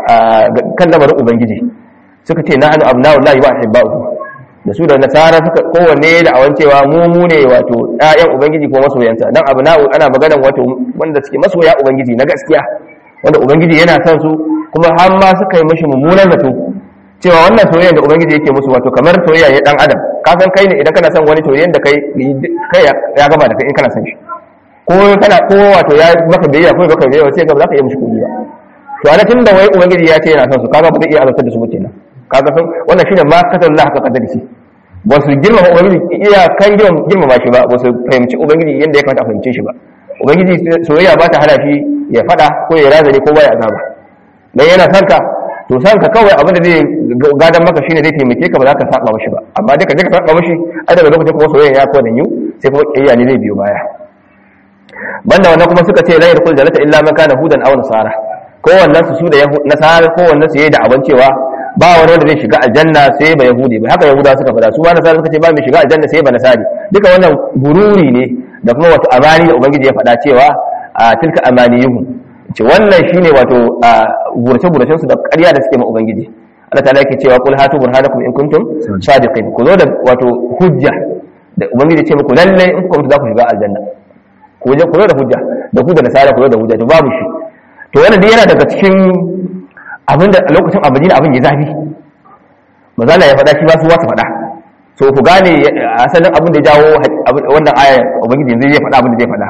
kan lamarin ubangiji suka ce nahnu abna'ullahi wa ahibba'uhu da su da nasara suka kowanne da awan cewa mu mu ne wato ƴaƴan ubangiji ko masoyansa dan abna'u ana maganan wato wanda suke masoya ubangiji na gaskiya wanda ubangiji yana son su kuma har ma suka yi mishi mummunan zato cewa wannan soyayya da ubangiji yake musu wato kamar soyayya ya dan adam ka san kai ne idan kana son wani soyayya da kai kai ya gama da kai in kana son shi ko kana ko wato ya maka biyayya ko baka biyayya sai ga ba za ka iya mishi kuɗi ba to ana tunda wai ubangiji ya ce yana son su kaga ba zai iya azabtar da su ba kenan kaga sun wannan shine ma kadar Allah ka kadar shi ba su girmama ubangiji iya kan girmama shi ba ba su fahimci ubangiji yadda ya kamata a fahimce shi ba ubangiji soyayya ba ta hana shi ya fada ko ya razane ko baya azaba dan yana son ka to san ka kawai abin da zai gadan maka shine zai taimake ka ba za ka saba mashi ba amma duka duka saba mashi ai daga lokacin kuma soyayya ya kodan yu sai kuma kiyaya ne zai biyo baya banda wannan kuma suka ce la yadkhul jannata illa man kana hudan aw nasara kowannen su su da nasara kowannen su yayi da aban cewa ba wani wanda zai shiga aljanna sai ba yahudi ba haka yahuda suka fada su ba nasara suka ce ba mai shiga aljanna sai ba nasari duka wannan gururi ne da kuma wato amani da ubangiji ya fada cewa a tilka amaniyuhu ce wannan shine wato gurace guracen su da ƙarya da suke ma ubangiji Allah ta'ala yake cewa kul hatu burhanakum in kuntum sadiqin ku zo da wato hujja da ubangiji ya ce muku lalle in kuka mutu za ku shiga aljanna ku je ku zo da hujja da ku da nasara ku zo da hujja to babu shi to wannan dai yana daga cikin abinda a lokacin abin abin ya zafi mazala ya faɗa shi ba su wasu faɗa so ku gane asalin abin da ya jawo wannan aya ubangiji yanzu zai faɗa abin da zai faɗa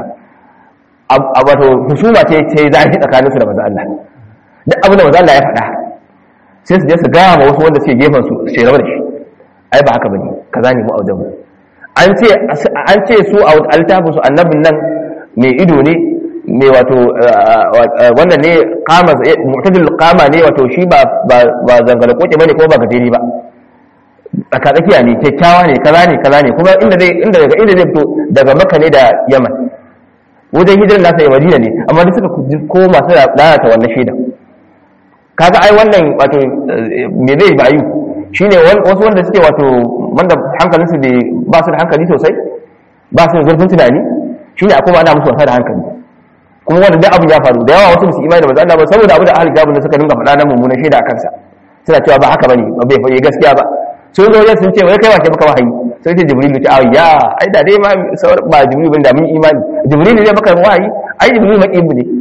a wato husuma ce ce zafi tsakanin su da maza Allah duk abin da maza Allah ya faɗa sai su je su gaya ma wasu wanda suke gefen su su rabar da shi ai ba haka bane kaza ne mu a wajen mu an ce an ce su a altafin su annabin nan mai ido ne mai wato wannan ne kama mu'tadil kama ne wato shi ba ba zangala koke bane ko ba gajeri ba tsaka tsakiya ne kyakkyawa ne kaza ne kaza ne kuma inda zai inda daga inda zai fito daga makka ne da yaman wajen hijirar nasa ya madina ne amma duk suka koma su lalata wannan shaida kaga ai wannan wato me zai bayu shine wasu wanda suke wato wanda hankalinsu ba su da hankali sosai ba su da zurfin tunani shine akwai ana musu wasa da hankali kuma wanda duk abin ya faru da yawa wasu musu imani da manzo Allah ba saboda abin da ahli kitabun suka dinga faɗa na mummunan shaida a kansa suna cewa ba haka bane ba bai faɗi gaskiya ba sun zo wajen sun ce wai kai wace baka wahayi sai ce jibril ce ai ya ai da dai ma ba jibril bane da mun imani jibril ne baka wahayi ai jibril ma ibu ne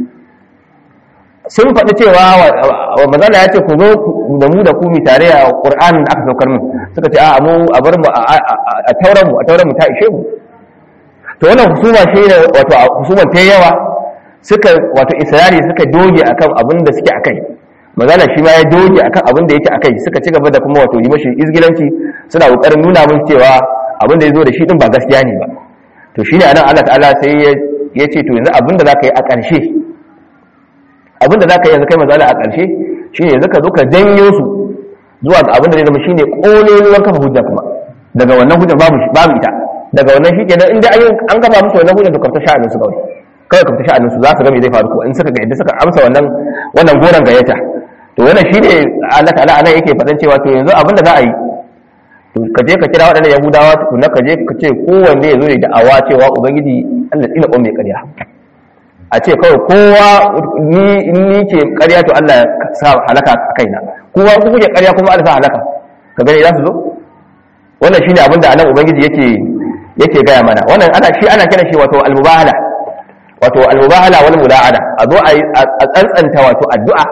sun faɗi cewa wa manzo ya ce ku zo da mu da ku mi tare a qur'anin da aka saukar mu suka ce a mu a bar mu a tauran mu a tauran mu ta ishe mu to wannan husuma shi ne wato husuman ta yawa suka wato isra'ili suka doge akan abin da suke akai magana shi ma ya doge akan abin da yake akai suka ci gaba da kuma wato yi mashi izgilanci suna kokarin nuna mun cewa abin da ya zo da shi din ba gaskiya ne ba to shine anan Allah ta'ala sai ya ce to yanzu abin da zaka yi a ƙarshe abin da zaka yi yanzu kai manzo a ƙarshe shine yanzu ka zo ka janyo su zuwa ga abin da zai zama shine kololuwar kafa hujja kuma daga wannan hujja babu babu ita daga wannan shi kenan inda an gaba musu wannan hujja to kafta sha'anin su kawai kawai kafta sha'anin su za su ga me zai faru ko in suka ga yadda suka amsa wannan wannan goran gayyata to wannan shine Allah ta'ala anan yake faɗan cewa to yanzu abin da za a yi to ka je ka kira waɗannan yahudawa tukunna ka je ka ce kowanne ya zo da da'awa cewa ubangiji Allah tsina ƙwan mai ƙarya a ce kawai kowa ni ni ke ƙarya to Allah ya sa halaka a kaina kowa ku kuke ƙarya kuma Allah sa halaka ka gani za su zo wannan shine abin da anan ubangiji yake yake gaya mana wannan ana shi ana kira shi wato al-mubahala wato al-mubahala wal mula'ana a zo a tsantsanta wato addu'a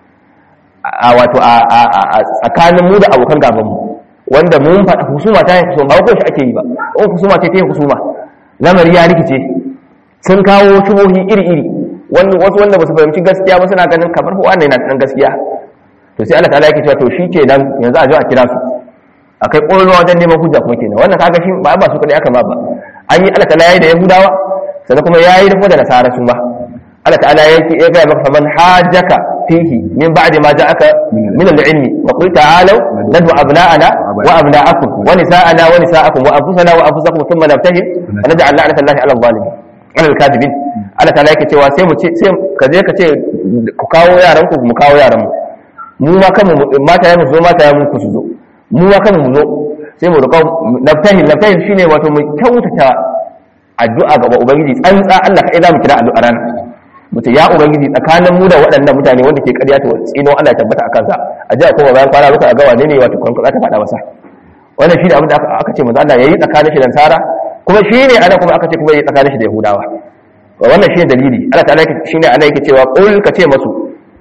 a wato a tsakanin mu da abokan gaban mu wanda mun faɗa husuma ta yin husuma ba ko shi ake yi ba in husuma ce ta yin husuma lamari ya rikice sun kawo shubuhi iri-iri wasu wanda ba su fahimci gaskiya ba suna ganin kamar huwa ne na ɗan gaskiya to sai Allah ta'ala yake cewa to shi ke nan yanzu a zo a kira su akai ƙololuwa wajen neman hujja kuma kenan wannan kaga shi ba ba su kadai aka ma ba an yi Allah ta'ala yayi da yahudawa sannan kuma yayi da kuma da nasara su ba Allah ta'ala yake ya ga maka faman hajjaka fihi min ba'di ma ja'aka min al-ilmi wa qul ta'alu nadu abna'ana wa abna'akum wa nisa'ana wa nisa'akum wa anfusana wa anfusakum thumma nabtahil wa naj'al la'nata Allahi 'ala al-zalimin 'ala al-kadhibin Allah ta'ala yake cewa sai mu ce sai ka je ka ce ku kawo yaran ku mu kawo yaran mu mu ma kanmu mata ya mu zo mata ya mu ku su zo mu ma kanmu mu zo sai mu roƙa nabtahil nabtahil shine wato mu kyautata addu'a ga ubangiji tsantsa Allah kai za mu kira addu'a ranar mutum ya ubangiji tsakanin mu da waɗannan mutane wanda ke ƙarya ta tsino Allah ya tabbata a kansa a jiya kuma bayan kwana muka ga wane ne wato kwankwan za ta faɗa masa wannan shi ne abin da aka ce manzo Allah yayi tsakanin shi da Sara kuma shi ne ana kuma aka ce kuma yayi tsakanin shi da Yahudawa wannan shi ne dalili Allah ta'ala shi ne ana yake cewa qul ka ce masu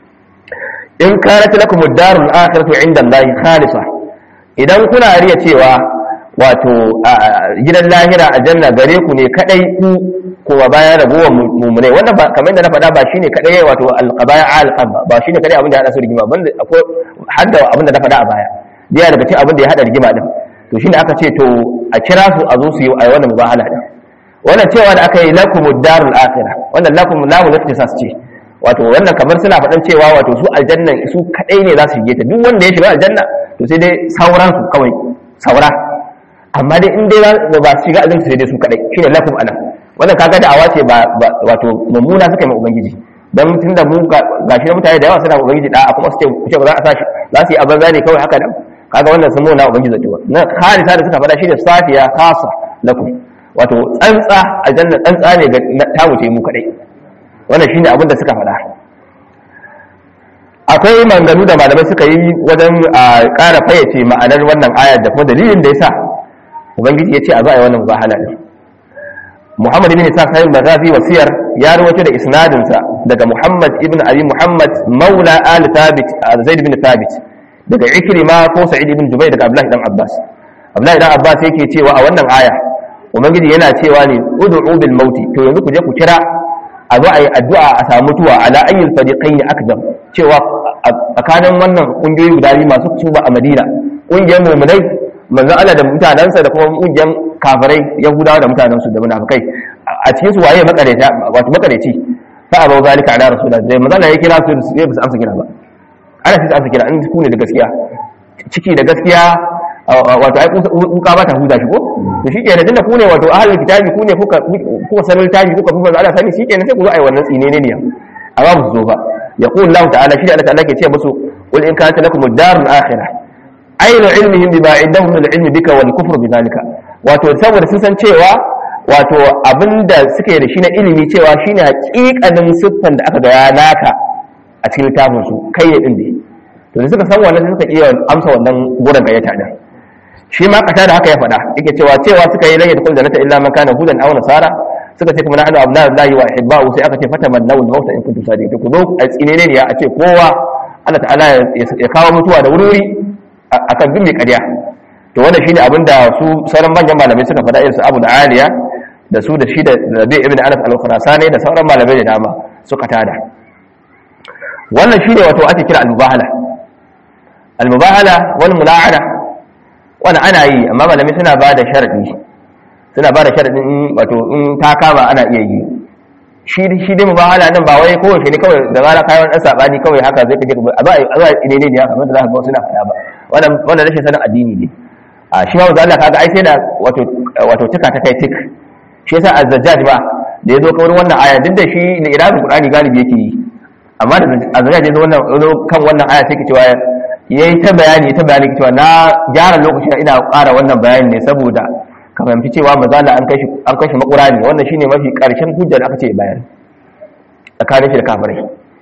in kanat lakum ad-darul akhiratu 'inda Allah khalisa idan kuna riya cewa wato gidan lahira a janna gare ku ne kadai ku kowa bayan ragowar mummunai wannan ba kamar da na faɗa ba shine kadai wato alqabaya alqab ba shine kadai abin da ya hada su rigima banda akwai hadda abin da na faɗa a baya jiya daga cikin abin da ya hada rigima din to shine aka ce to a kira su a zo su yi a wannan mubahala din wannan cewa da aka yi lakumud darul akhirah wannan lakum lamu laftisas ce wato wannan kamar suna faɗan cewa wato su aljanna su kadai ne za su shige ta duk wanda ya shiga aljanna to sai dai sauran su kawai saura amma dai in dai ba su shiga aljanna sai dai su kadai shine lakum anan wannan kaga da awace ba wato mummuna suka yi ma ubangiji dan tunda mu gashi mutane da yawa suna ubangiji da kuma su ce ku ce ba za a sashi za su yi abin zane kawai haka nan kaga wannan sun mona ubangiji da tuwa na kharisa da suka faɗa shi da safiya khasa lakum wato tsantsa aljanna tsantsa ne ga ta wuce mu kadai wannan shine abin da suka faɗa akwai manganu da malamai suka yi wajen ƙara fayyace ma'anar wannan ayar da kuma dalilin da yasa ubangiji ya ce a zo a yi wannan mubahala din Muhammad ibn Isa sahib Maghazi wasiyar ya rawaito da isnadinsa daga Muhammad ibn Abi Muhammad Maula al Thabit Zaid ibn Thabit daga Ikrima ko Sa'id ibn Jubayr daga Abdullah ibn Abbas Abdullah ibn Abbas yake cewa a wannan aya Ubangiji yana cewa ne ud'u bil mauti to yanzu ku je ku kira a zo a yi addu'a a samu mutuwa ala ayyul fariqayn akdam cewa tsakanin wannan kungiyoyi guda biyu masu tuba a Madina kungiyar mu'minai manzo Allah da mutanansa da kuma kungiyar kafirai yahudawa da mutanensu da munafikai a cikin su waye makareta wato makareci fa abu zalika ala rasulullah da manzo Allah ya kira su sai ba su amsa kira ba ana sai amsa kira an ku ne da gaskiya ciki da gaskiya wato ai kuka ba ta huda shi ko to shikenan tunda ku ne wato ahlul kitabi ku ne kuka kuka sanar tabi kuka fi manzo Allah sani shikenan sai ku zo ai wannan tsinene ne amma ba su zo ba yaqul Allah ta'ala shi da Allah ta'ala ke ce musu qul in kanat lakum ad-darul akhirah aina ilmihim bima indahum min ilmi bika wal kufru bidhalika wato saboda sun san cewa wato abinda suke da shi na ilimi cewa shine hakikanin siffan da aka ga naka a cikin littafin su kai ne din ne to da suka san wannan suka iya amsa wannan gurin gayyata din shi ma kata da haka ya faɗa yake cewa cewa suka yi rage da kullu jannata illa man kana hudan aw nasara suka ce kuma na'anu abdullahi wa ihibba'u sai aka ce fatamannaw al-mauta in kuntum sadiqin ku zo a tsinene ne a ce kowa Allah ta'ala ya kawo mutuwa da wuri akan bin mai ƙarya to wannan shine abin da su sauran manyan malamai suka faɗa irin su Abu da Aliya da su da shi da Rabi ibn Anas al-Khurasani da sauran malamai da dama suka tada wannan shine wato ake kira al-mubahala al-mubahala wal mula'ana wannan ana yi amma malamai suna ba da sharadi suna ba da sharadin wato in ta kama ana iya yi shi shi dai mubahala nan ba wai kowace ne kawai da rana kayan dan sabani kawai haka zai kaje a ba a ba ne ne haka kamar da za ka ga suna faɗa ba wannan wannan rashin sanin addini ne a shi ma wanda Allah kaga ai sai da wato wato tuka ta kai tik shi yasa az-zajjaj ba da yazo kawai wannan aya duk da shi ne irazin Qur'ani galibi yake yi amma da az-zajjaj yazo wannan kan wannan aya sai ke cewa yayi ta bayani ta bayani cewa na gyara lokaci ina ƙara wannan bayani ne saboda ka fahimci cewa mazala an kai shi an kai shi makura ne wannan shine mafi karshen hujjar aka ce bayan tsakanin shi da kafirai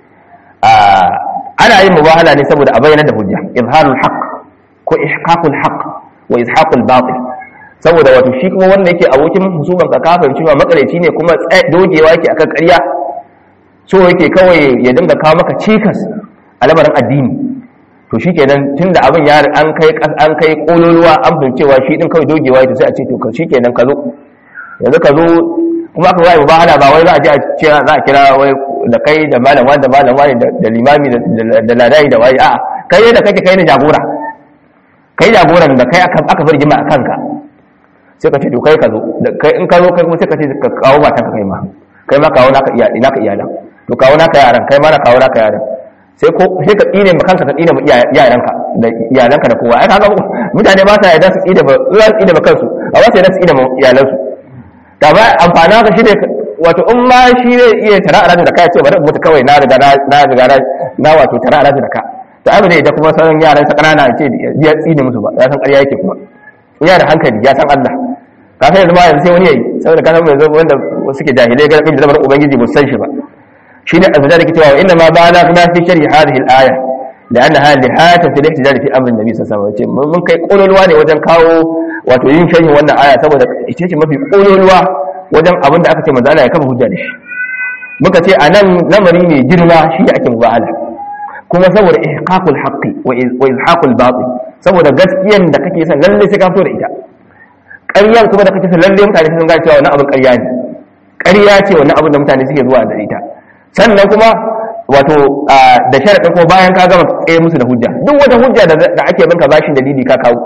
ana yin mubahala ne saboda a bayyana da hujja izharul haqq ko ihqaqul haqq wa izhaqul batil saboda wato shi kuma wanda yake abokin husuman ka kafin cewa makareci ne kuma dogewa yake akan ƙarya so yake kawai ya dinga kawo maka cikas a lamarin addini to shi kenan tun da abin ya an kai an kai kololuwa an cewa shi din kawai dogewa yake sai a ce to shi kenan ka zo yanzu ka zo kuma aka wai mubahala ba wai za a je a ce za a kira wai da kai da malam wani da malam wani da limami da ladai da wai a'a kai ne da kake kai ne jagora kai jagoran da kai aka aka bar jima a kanka sai ka ce to kai ka zo da kai in ka zo kai kuma sai ka ce ka kawo matan ka kai ma kai ma kawo naka iyali naka iyalan to kawo naka yaran kai ma na kawo naka yaran sai ko sai ka tsine ma kanka ka tsine ma yaranka da iyalanka da kowa ai kaga mutane ba sa yarda su tsine ba za su tsine ma kansu a wasu yarda su tsine ma iyalansu ta ba amfana ka shine wato in ma shi ne iya tara a da kai ce bari mutu kawai na riga na riga na wato tara a da ka to ai ba zai da kuma sauran yaran sa kanana ce ya tsine musu ba ya san ƙarya yake kuma ya da hankali ya san Allah ka sai yanzu ma yanzu sai wani yayi saboda ka san yanzu wanda suke jahilai ga da zamanin ubangiji ba san shi ba shine azza da cewa inna ma bala na fi sharhi hadhihi al-aya لأنها لهات في الاحتجاج في أمر النبي صلى الله عليه وسلم mun kai kololuwa ne wajen kawo wato yin sharhi wannan aya saboda ita ce mafi kololuwa wajen abin da aka ce manzo Allah ya kafa hujja da shi muka ce anan lamari ne girma shi ake mubahala kuma saboda ihqaqul haqqi wa izhaqul batil saboda gaskiyan da kake son lalle sai ka fito da ita ƙaryan kuma da kake son lalle mutane sun gane cewa wannan abin ƙarya ne ƙarya ce wannan abin da mutane suke zuwa da ita sannan kuma wato da sharaɗin ko bayan ka gama tsaye musu da hujja duk wata hujja da ake bin ka bashin dalili ka kawo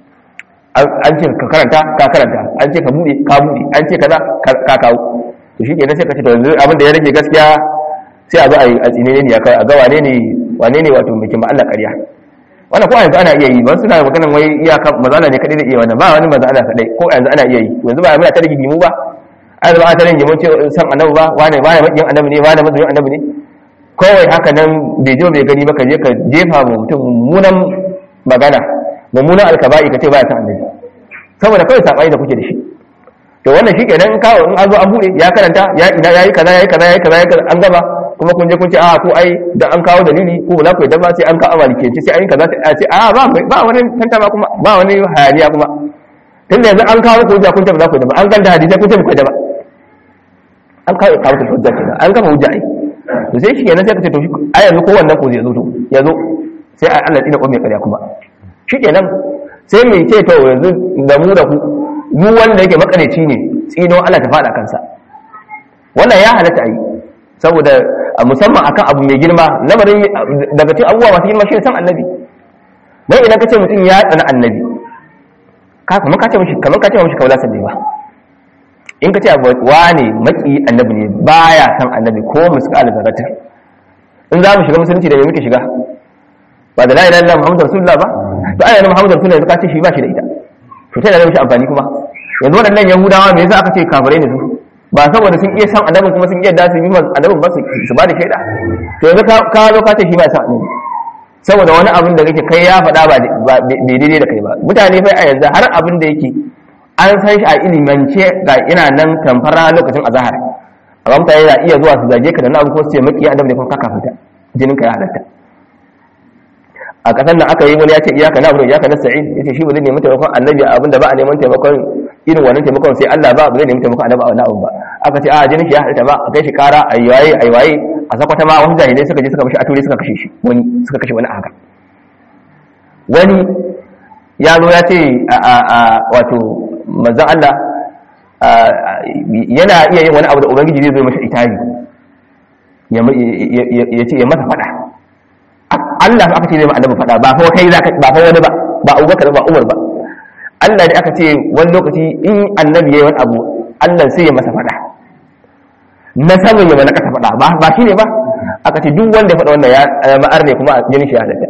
an ce ka karanta ka karanta an ce ka buɗe ka buɗe an ce kaza ka kawo to shi kenan sai ka ce to yanzu abin da ya rage gaskiya sai a zo a yi a tsine ne a ga wane ne wane ne wato mai kima Allah ƙarya wannan ko yanzu ana iya yi ba suna maganan wai iyaka mazala ne kadai da iya wannan ba wani mazala kadai ko yanzu ana iya yi yanzu ba muna ta rigi mu ba ai ba ta rigi mu ce san annabi ba wane wane makin annabi ne wane mazuyin annabi ne kawai haka nan bai je bai gani ba ka je ka jefa mu mutum mummunan magana mummunan alkaba'i ka ce ba ya san annabi saboda kawai sabai da kuke da shi to wannan shi kenan kawo in an zo an bude ya karanta ya ina yayi kaza yayi kaza yayi kaza yayi kaza an gaba kuma kun je kun ce a ko ai da an kawo dalili ko ba za ku yadda ba sai an kawo amalike ce sai an yi kaza sai a ce a ba ba wani tanta ba kuma ba wani hayaniya kuma tunda yanzu an kawo ku hujja kun ce ba za ku yadda ba an ganta hadisi kun ce ba ku yadda ba an kawo kawo ku hujja kenan an kafa hujja ai to sai shi kenan sai ka ce to shi a yanzu ko wannan ko zai zo to ya zo sai a Allah tsina ko mai karya kuma shi kenan sai mai ce to yanzu da mu da ku mu wanda yake makareci ne tsino Allah ta faɗa kansa wannan ya halatta yi saboda musamman akan abu mai girma lamarin daga cikin abubuwa masu girma shi ne san annabi dan idan ka ce mutum ya tsana annabi ka kamar ka ce mishi kamar ka ce mishi kaula sabbi ba in ka ce wane maki annabi ne baya san annabi ko muskal zarata in za mu shiga musulunci da me muke shiga ba da la ilaha illallah muhammadur rasulullah ba to ayyana muhammadur rasulullah ka ce shi ba shi da ita to ta da mishi amfani kuma yanzu waɗannan yahudawa me yasa aka ce kafirai ne su ba saboda sun iya san annabin kuma sun iya da su yi annabin ba su ba da shaida to yanzu ka zo ka ce shi ba san annabi saboda wani abin da kake kai ya faɗa ba daidai da kai ba mutane fa a yanzu har abin da yake an san shi a ilimance ga ina nan tamfara lokacin azahar amma mutane na iya zuwa su zage ka da na abu ko su ce maki annabi ne kuma ka kafita jinin ka ya halatta a kasan nan aka yi wani ya ce iyaka na abu iyaka na sa'id ya ce shi ba zai nemi taimakon annabi abinda ba a neman taimakon irin wannan taimakon sai Allah ba ba zai nemi taimakon annabi a wani abu ba aka ce a jinin shi ya halitta ba a kai shi kara a yi waye a yi waye a sakwata ma wani jahilai suka je suka mishi a ture suka kashe shi wani suka kashe wani a haka wani ya zo ya ce a wato manzon Allah yana iya yin wani abu da ubangiji zai zo masa itari ya ce ya masa fada Allah aka ce zai ma annabi fada ba fa kai zaka ba fa wani ba ba Abubakar ba Umar ba Allah ne aka ce wani lokaci in annabi yayi wani abu Allah sai ya masa fada na samun ya mana kasa fada ba ba shine ba aka ce duk wanda ya fada wannan ya zama arne kuma jinin shi ya halatta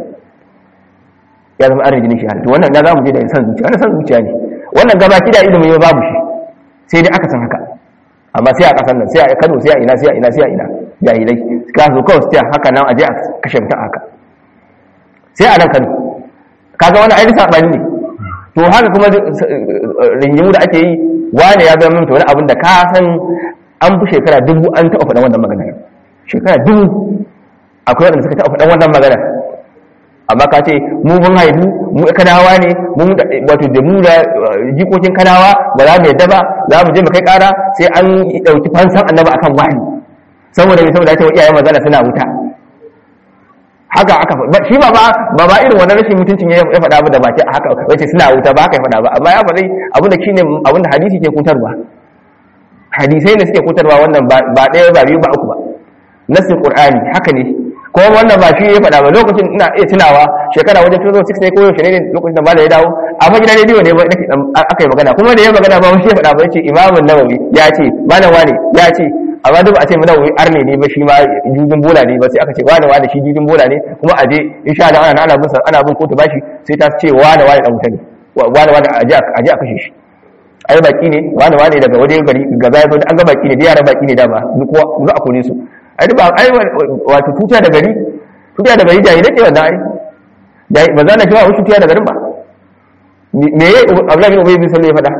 ya zama arne jinin shi ya halatta wannan na zamu je da san zuciya wannan san zuciya ne wannan gaba kida ilimi babu shi sai dai aka san haka amma sai a kasan nan sai a Kano sai a ina sai a ina sai a ina jahilai ka zo kawai sai haka nan aje a kashe mutum haka sai a nan Kano kaga wani ainihin sabani ne to haka kuma ringimu da ake yi wane ya zama mutu wani abin da ka san an fi shekara dubu an taɓa faɗan wannan magana shekara dubu akwai wanda suka taɓa faɗan wannan magana amma ka ce mu mun haifu mu kanawa ne mu wato da mu da jikokin kanawa ba za mu yadda ba za mu je mu kai ƙara sai an ɗauki fansan annaba akan wani saboda mai saboda cewa iyayen magana suna wuta haka aka faɗa shi ba ba ba ba irin wannan rashin mutuncin ya faɗa ba da baki haka wace suna wuta ba haka ya faɗa ba amma ya faɗi abin da shine abin da hadisi ke kutarwa hadisai ne suke kutarwa wannan ba ɗaya ba biyu ba uku ba nasin qur'ani haka ne ko wannan ba shi ya faɗa ba lokacin ina iya tunawa shekara wajen 2006 ne ko yaushe ne lokacin da ba da ya dawo amma gidan rediyo ne ba nake aka yi magana kuma da ya magana ba shi ya faɗa ba yace imamun nawawi ya ce malam wani ya ce amma duk a ce mu nawawi arne ne ba shi ma jujin bola ne ba sai aka ce wani wani shi jujin bola ne kuma aje insha Allah ana ana bin ana bin kotu bashi sai ta ce wani wani dan wuta ne wani wani aje aje a kashe shi ai baki ne wani wani daga waje gari gaba ya zo an ga baki ne da yaran baki ne da ba duk za a kone su ai ba ai wato tuta da gari tuta da gari jahilai ce wannan ai dai ba za na cewa wasu tuta da garin ba me yayi Abdullahi bin Ubay bin Salul ya faɗa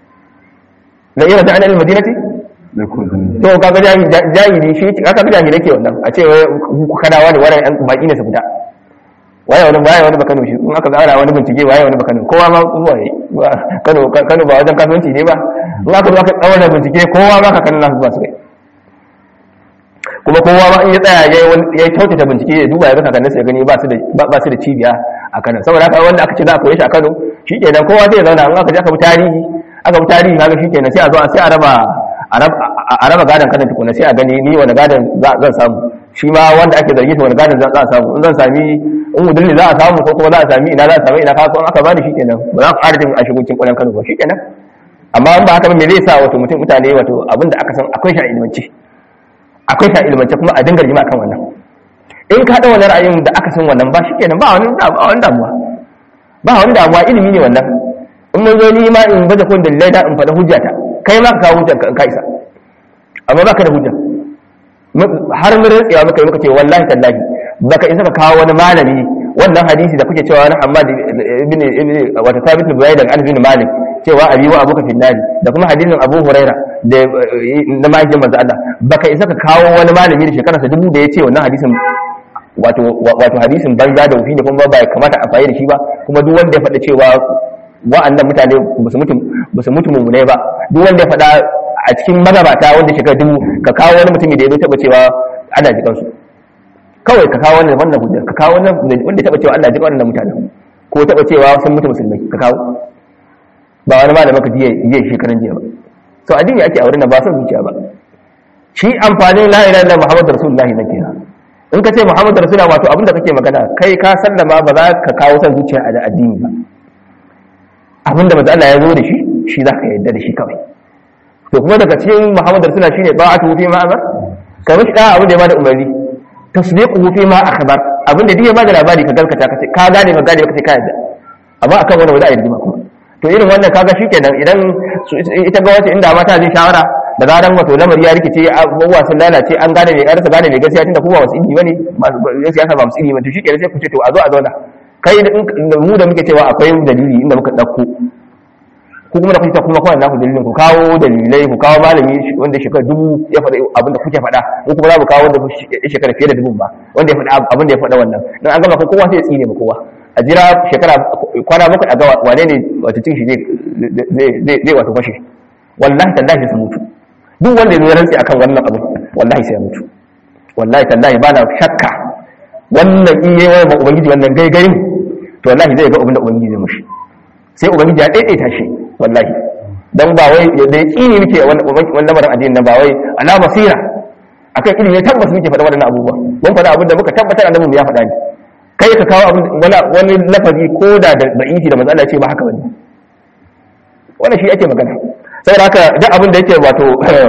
la ira ta'ala al-madinati to kaga jahili shi aka ga jahilai ke wannan a ce ku kana wani wani baki ne su fita waye wani waye wani bakano shi in aka ga wani bincike waye wani bakano kowa ma zuwa yi Kano Kano ba wajen kasuwanci ne ba in aka zo aka tsawon bincike kowa ma ka kallon nasu ba su kai kuma kowa ma in ya tsaya ya ya kyautata bincike ya duba ya ga kakanninsa ya gani ba su da ba su da cibiya a Kano saboda haka wanda aka ce za a koyi shi a Kano shikenan kowa zai zauna in aka je aka bi tarihi aka bi tarihi kaga shikenan sai a zo sai a raba a a raba gadon kanan tukuna sai a gani ni wani gadon zan samu shi ma wanda ake zargi wani gadon za a samu in zan sami in udulli za a samu ko kuma za a sami ina za a sami ina kawo in aka bani shi kenan ba za ku ƙara jin a shigocin ƙwayan kano ba shi kenan amma in ba haka ba me zai sa wato mutum mutane wato abin da aka san akwai shi a ilmance akwai shi a ilmance kuma a dinga jima kan wannan in ka haɗa wani ra'ayin da aka san wannan ba shi kenan ba wani damuwa ba wani damuwa ilimi ne wannan in mun zo ni ma in baje kun dalilai da in faɗa hujjata kai ma ka kawo hujjar ka in ka isa amma baka da hujja har mun rantsewa muka yi muka ce wallahi tallahi baka isa ka kawo wani malami wannan hadisi da kuke cewa na Hammad ibn ibn wata Thabit bin Zaid an bin Malik cewa abi wa abuka finnari da kuma hadisin Abu Huraira da na mahaifin manzo Allah baka isa ka kawo wani malami da shekararsa dubu da ya ce wannan hadisin wato wato hadisin banza da wufi ne kuma ba ya kamata a fayi da shi ba kuma duk wanda ya faɗa cewa wa'annan mutane ba su mutu ba su mutu mummune ba duk wanda ya faɗa a cikin magabata wanda shekara dubu ka kawo wani mutumi da ya zo taɓa cewa ana jikan su kawai ka kawo wannan wannan hujjar ka kawo wannan wanda taɓa cewa Allah jikan wannan mutanen ko taɓa cewa sun mutu musulmai ka kawo ba wani malamin ka jiya jiya shekaran jiya ba to addini ake a wurin nan ba son zuciya ba shi amfanin la ilaha illallah muhammadu rasulullahi nan kenan in ka ce muhammadu rasulullah wato abinda kake magana kai ka sallama ba za ka kawo son zuciya a addini ba abinda manzo Allah ya zo da shi shi za ka yarda da shi kawai to kuma daga cikin muhammadu rasulullah shine ba'atu fi ma amar ka mishi da abin da ya bada umarni tasdiquhu fi ma akhbar abin da duk ya bada labari ka galkata ka ce ka gane ba gane ba ka ce ka yarda amma akan wani wanda a yarda kuma to irin wannan kaga shikenan idan ita ga wace inda mata zai shawara da zaran wato lamari ya rikice abubuwa sun lalace an gane mai karsa gane mai gaskiya tunda kuma wasu ilimi bane masu siyasa ba musu ilimi to shikenan sai ku ce to a zo a zauna kai da mu da muke cewa akwai dalili inda muka dauko ku kuma da kuke kuma kawai naku dalilin ku kawo dalilai ku kawo malami wanda shekara dubu ya faɗa abin da kuke faɗa ko kuma za mu kawo wanda shekara fiye da dubun ba wanda ya faɗa abin da ya faɗa wannan dan an gama ko kowa sai ya tsine mu kowa a jira shekara kwana bakwai a ga wane ne wata cin shi zai wato fashe wallahi tallahi sai mutu duk wanda ya rantsi akan wannan abu wallahi sai ya mutu wallahi tallahi ba na shakka wannan iya wani ba ubangiji wannan gaigayin to wallahi zai ga abin da ubangiji zai mushi sai ubangiji ya daidaita shi wallahi dan ba wai da ya kini muke wannan lamarin addinin nan ba wai ala basira akan ilimi tabbas muke faɗa waɗannan abubuwa mun faɗa abin da muka tabbatar annabi mu ya faɗa ne kai ka kawo abin wani lafazi ko da da da'ifi da manzo ce ba haka bane wannan shi ake magana saboda haka duk abin da yake wato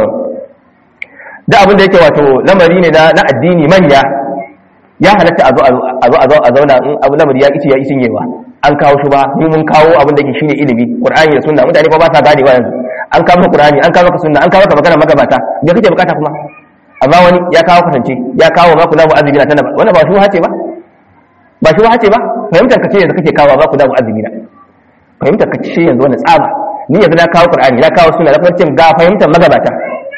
duk abin da yake wato lamari ne na addini manya ya halatta a zo a zo a zo a zauna in abu lamari ya kici ya isin yewa an kawo shi ba mu mun kawo abin da yake shine ilimi qur'ani da sunna mutane fa ba sa ganewa yanzu an kawo maka qur'ani an kawo maka sunna an kawo maka magana magabata me kake bukata kuma amma wani ya kawo kasance ya kawo ma kula mu azumi na tana wannan ba shi hace ba ba shi hace ba fahimtar ka ce yanzu kake kawo ba kula mu azumi na fahimtar ka ce yanzu wannan tsaba ni yanzu na kawo qur'ani na kawo sunna na kuma ga fahimtar magabata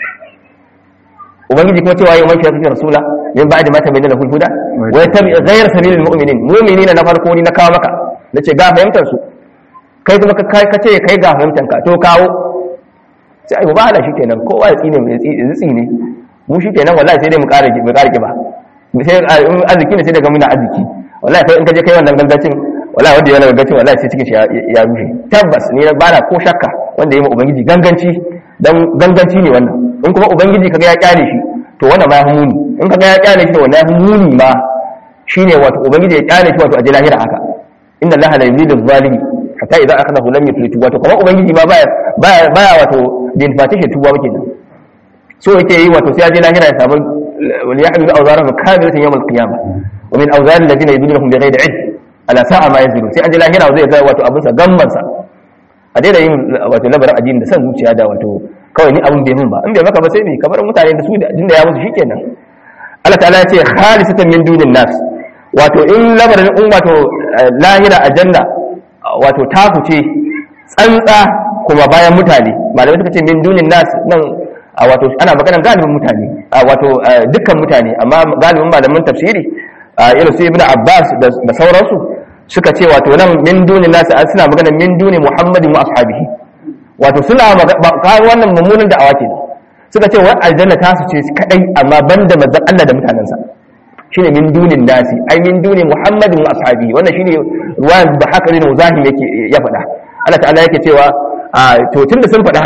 ubangiji kuma cewa yawan shi kake rasula min ba'di ma tabayyana lahu huda wa yattabi ghayra sabilil mu'minin mu'minina na farko ni na kawo maka nace ga fahimtar su kai kuma ka ce kai ga fahimtar ka to kawo sai ai ba ala shikenan kowa ya tsine mai tsine mu shikenan wallahi sai dai mu ƙara mu ƙara kiba sai arziki ne sai daga muna arziki wallahi kai in ka je kai wannan gangacin wallahi wanda yana gangacin wallahi sai cikin shi ya rushe tabbas ni ba na ko shakka wanda ya ma ubangiji ganganci dan ganganci ne wannan in kuma ubangiji kaga ya kyale shi to wannan ma ya muni in kaga ya kyale shi to wannan ya muni ma shine wato ubangiji ya kyale shi wato a lahira haka inna allaha la yuzilu zalimi hatta idza akhadahu lam yuflitu wato kuma ubangiji ma baya baya baya wato din fatishin tuba muke nan so yake yi wato sai ya je lahira ya samu wal yahmilu awzarahum kamilatan yawm al-qiyamah wa min awzar alladhina yudillunhum bighayri ilm ala sa'a ma yazilun sai an je lahira zai ga wato abin sa gamman sa a daina yin wato labarin addini da san zuciya da wato kawai ni abin bai mun ba in bai maka ba sai me kamar mutane da su da jinda ya musu shikenan Allah ta'ala ya ce khalisatan min dunin nas wato in labarin in wato lahira aljanna wato ta fice tsantsa kuma bayan mutane malamai suka ce min dunin nas nan wato ana maganar galibin mutane wato dukkan mutane amma galibin malamin tafsiri irin su ibnu abbas da sauransu suka ce wato nan min dunin nas suna maganar min duni muhammadin wa ashabihi wato suna kawo wannan mummunan da'awa ke suka ce wa aljanna ta su ce kadai amma banda manzon Allah da mutanensa shine min dunin nasi ai min duni muhammadin wa ashabihi wannan shine ruwan da haka ne zahim yake ya faɗa Allah ta'ala yake cewa to tunda sun faɗa haka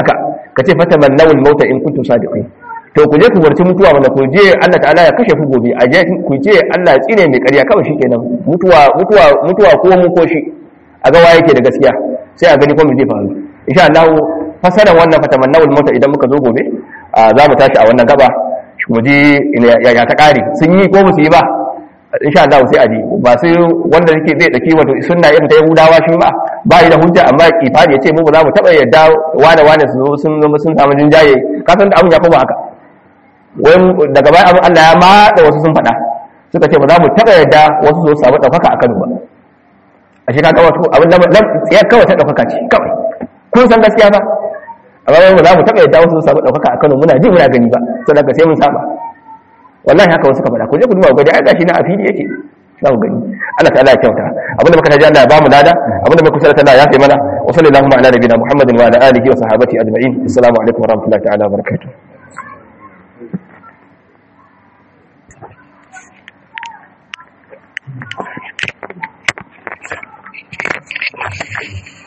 ka ce fata mannawul mauta in kuntum sadiqin to ku je ku warci mutuwa wanda ku je Allah ta'ala ya kashe ku gobe a je ku je Allah ya tsine mai ƙarya kawai shikenan mutuwa mutuwa mutuwa ko mu ko shi a ga waye yake da gaskiya sai a gani ko me zai faru insha Allah fasaran wannan fata mannawul mauta idan muka zo gobe za mu tashi a wannan gaba mu ji ya ta kare sun yi ko ba su yi ba insha Allah sai a ji ba sai wanda yake zai daki wato sunna irin ta Yahudawa shi ba ba yi da hujja amma kifari yace mu ba za mu taba yadda wane wane su zo sun zama sun samu jinjaye ka san da abun ya koma haka wai daga baya abun Allah ya mada wasu sun faɗa suka ce ba za mu taba yadda wasu zo su samu ɗaukaka a Kano ba a shi kaga wato abin da tsayar kawai ta ɗaukaka ce kawai kun san gaskiya ba amma ba za mu taba yadda wasu su samu ɗaukaka a Kano muna ji muna gani ba saboda sai mun saba wallahi haka wasu ka faɗa ku je ku duba ku ga ai gashi na a fili yake za ku gani Allah ta'ala ya kyauta abinda muka taji Allah ya bamu lada abinda muka kusa Allah ya fi mana wa sallallahu ala nabiyina Muhammadin wa ala alihi wa sahbihi ajma'in assalamu alaikum wa rahmatullahi ta'ala wa barakatuh Thank you.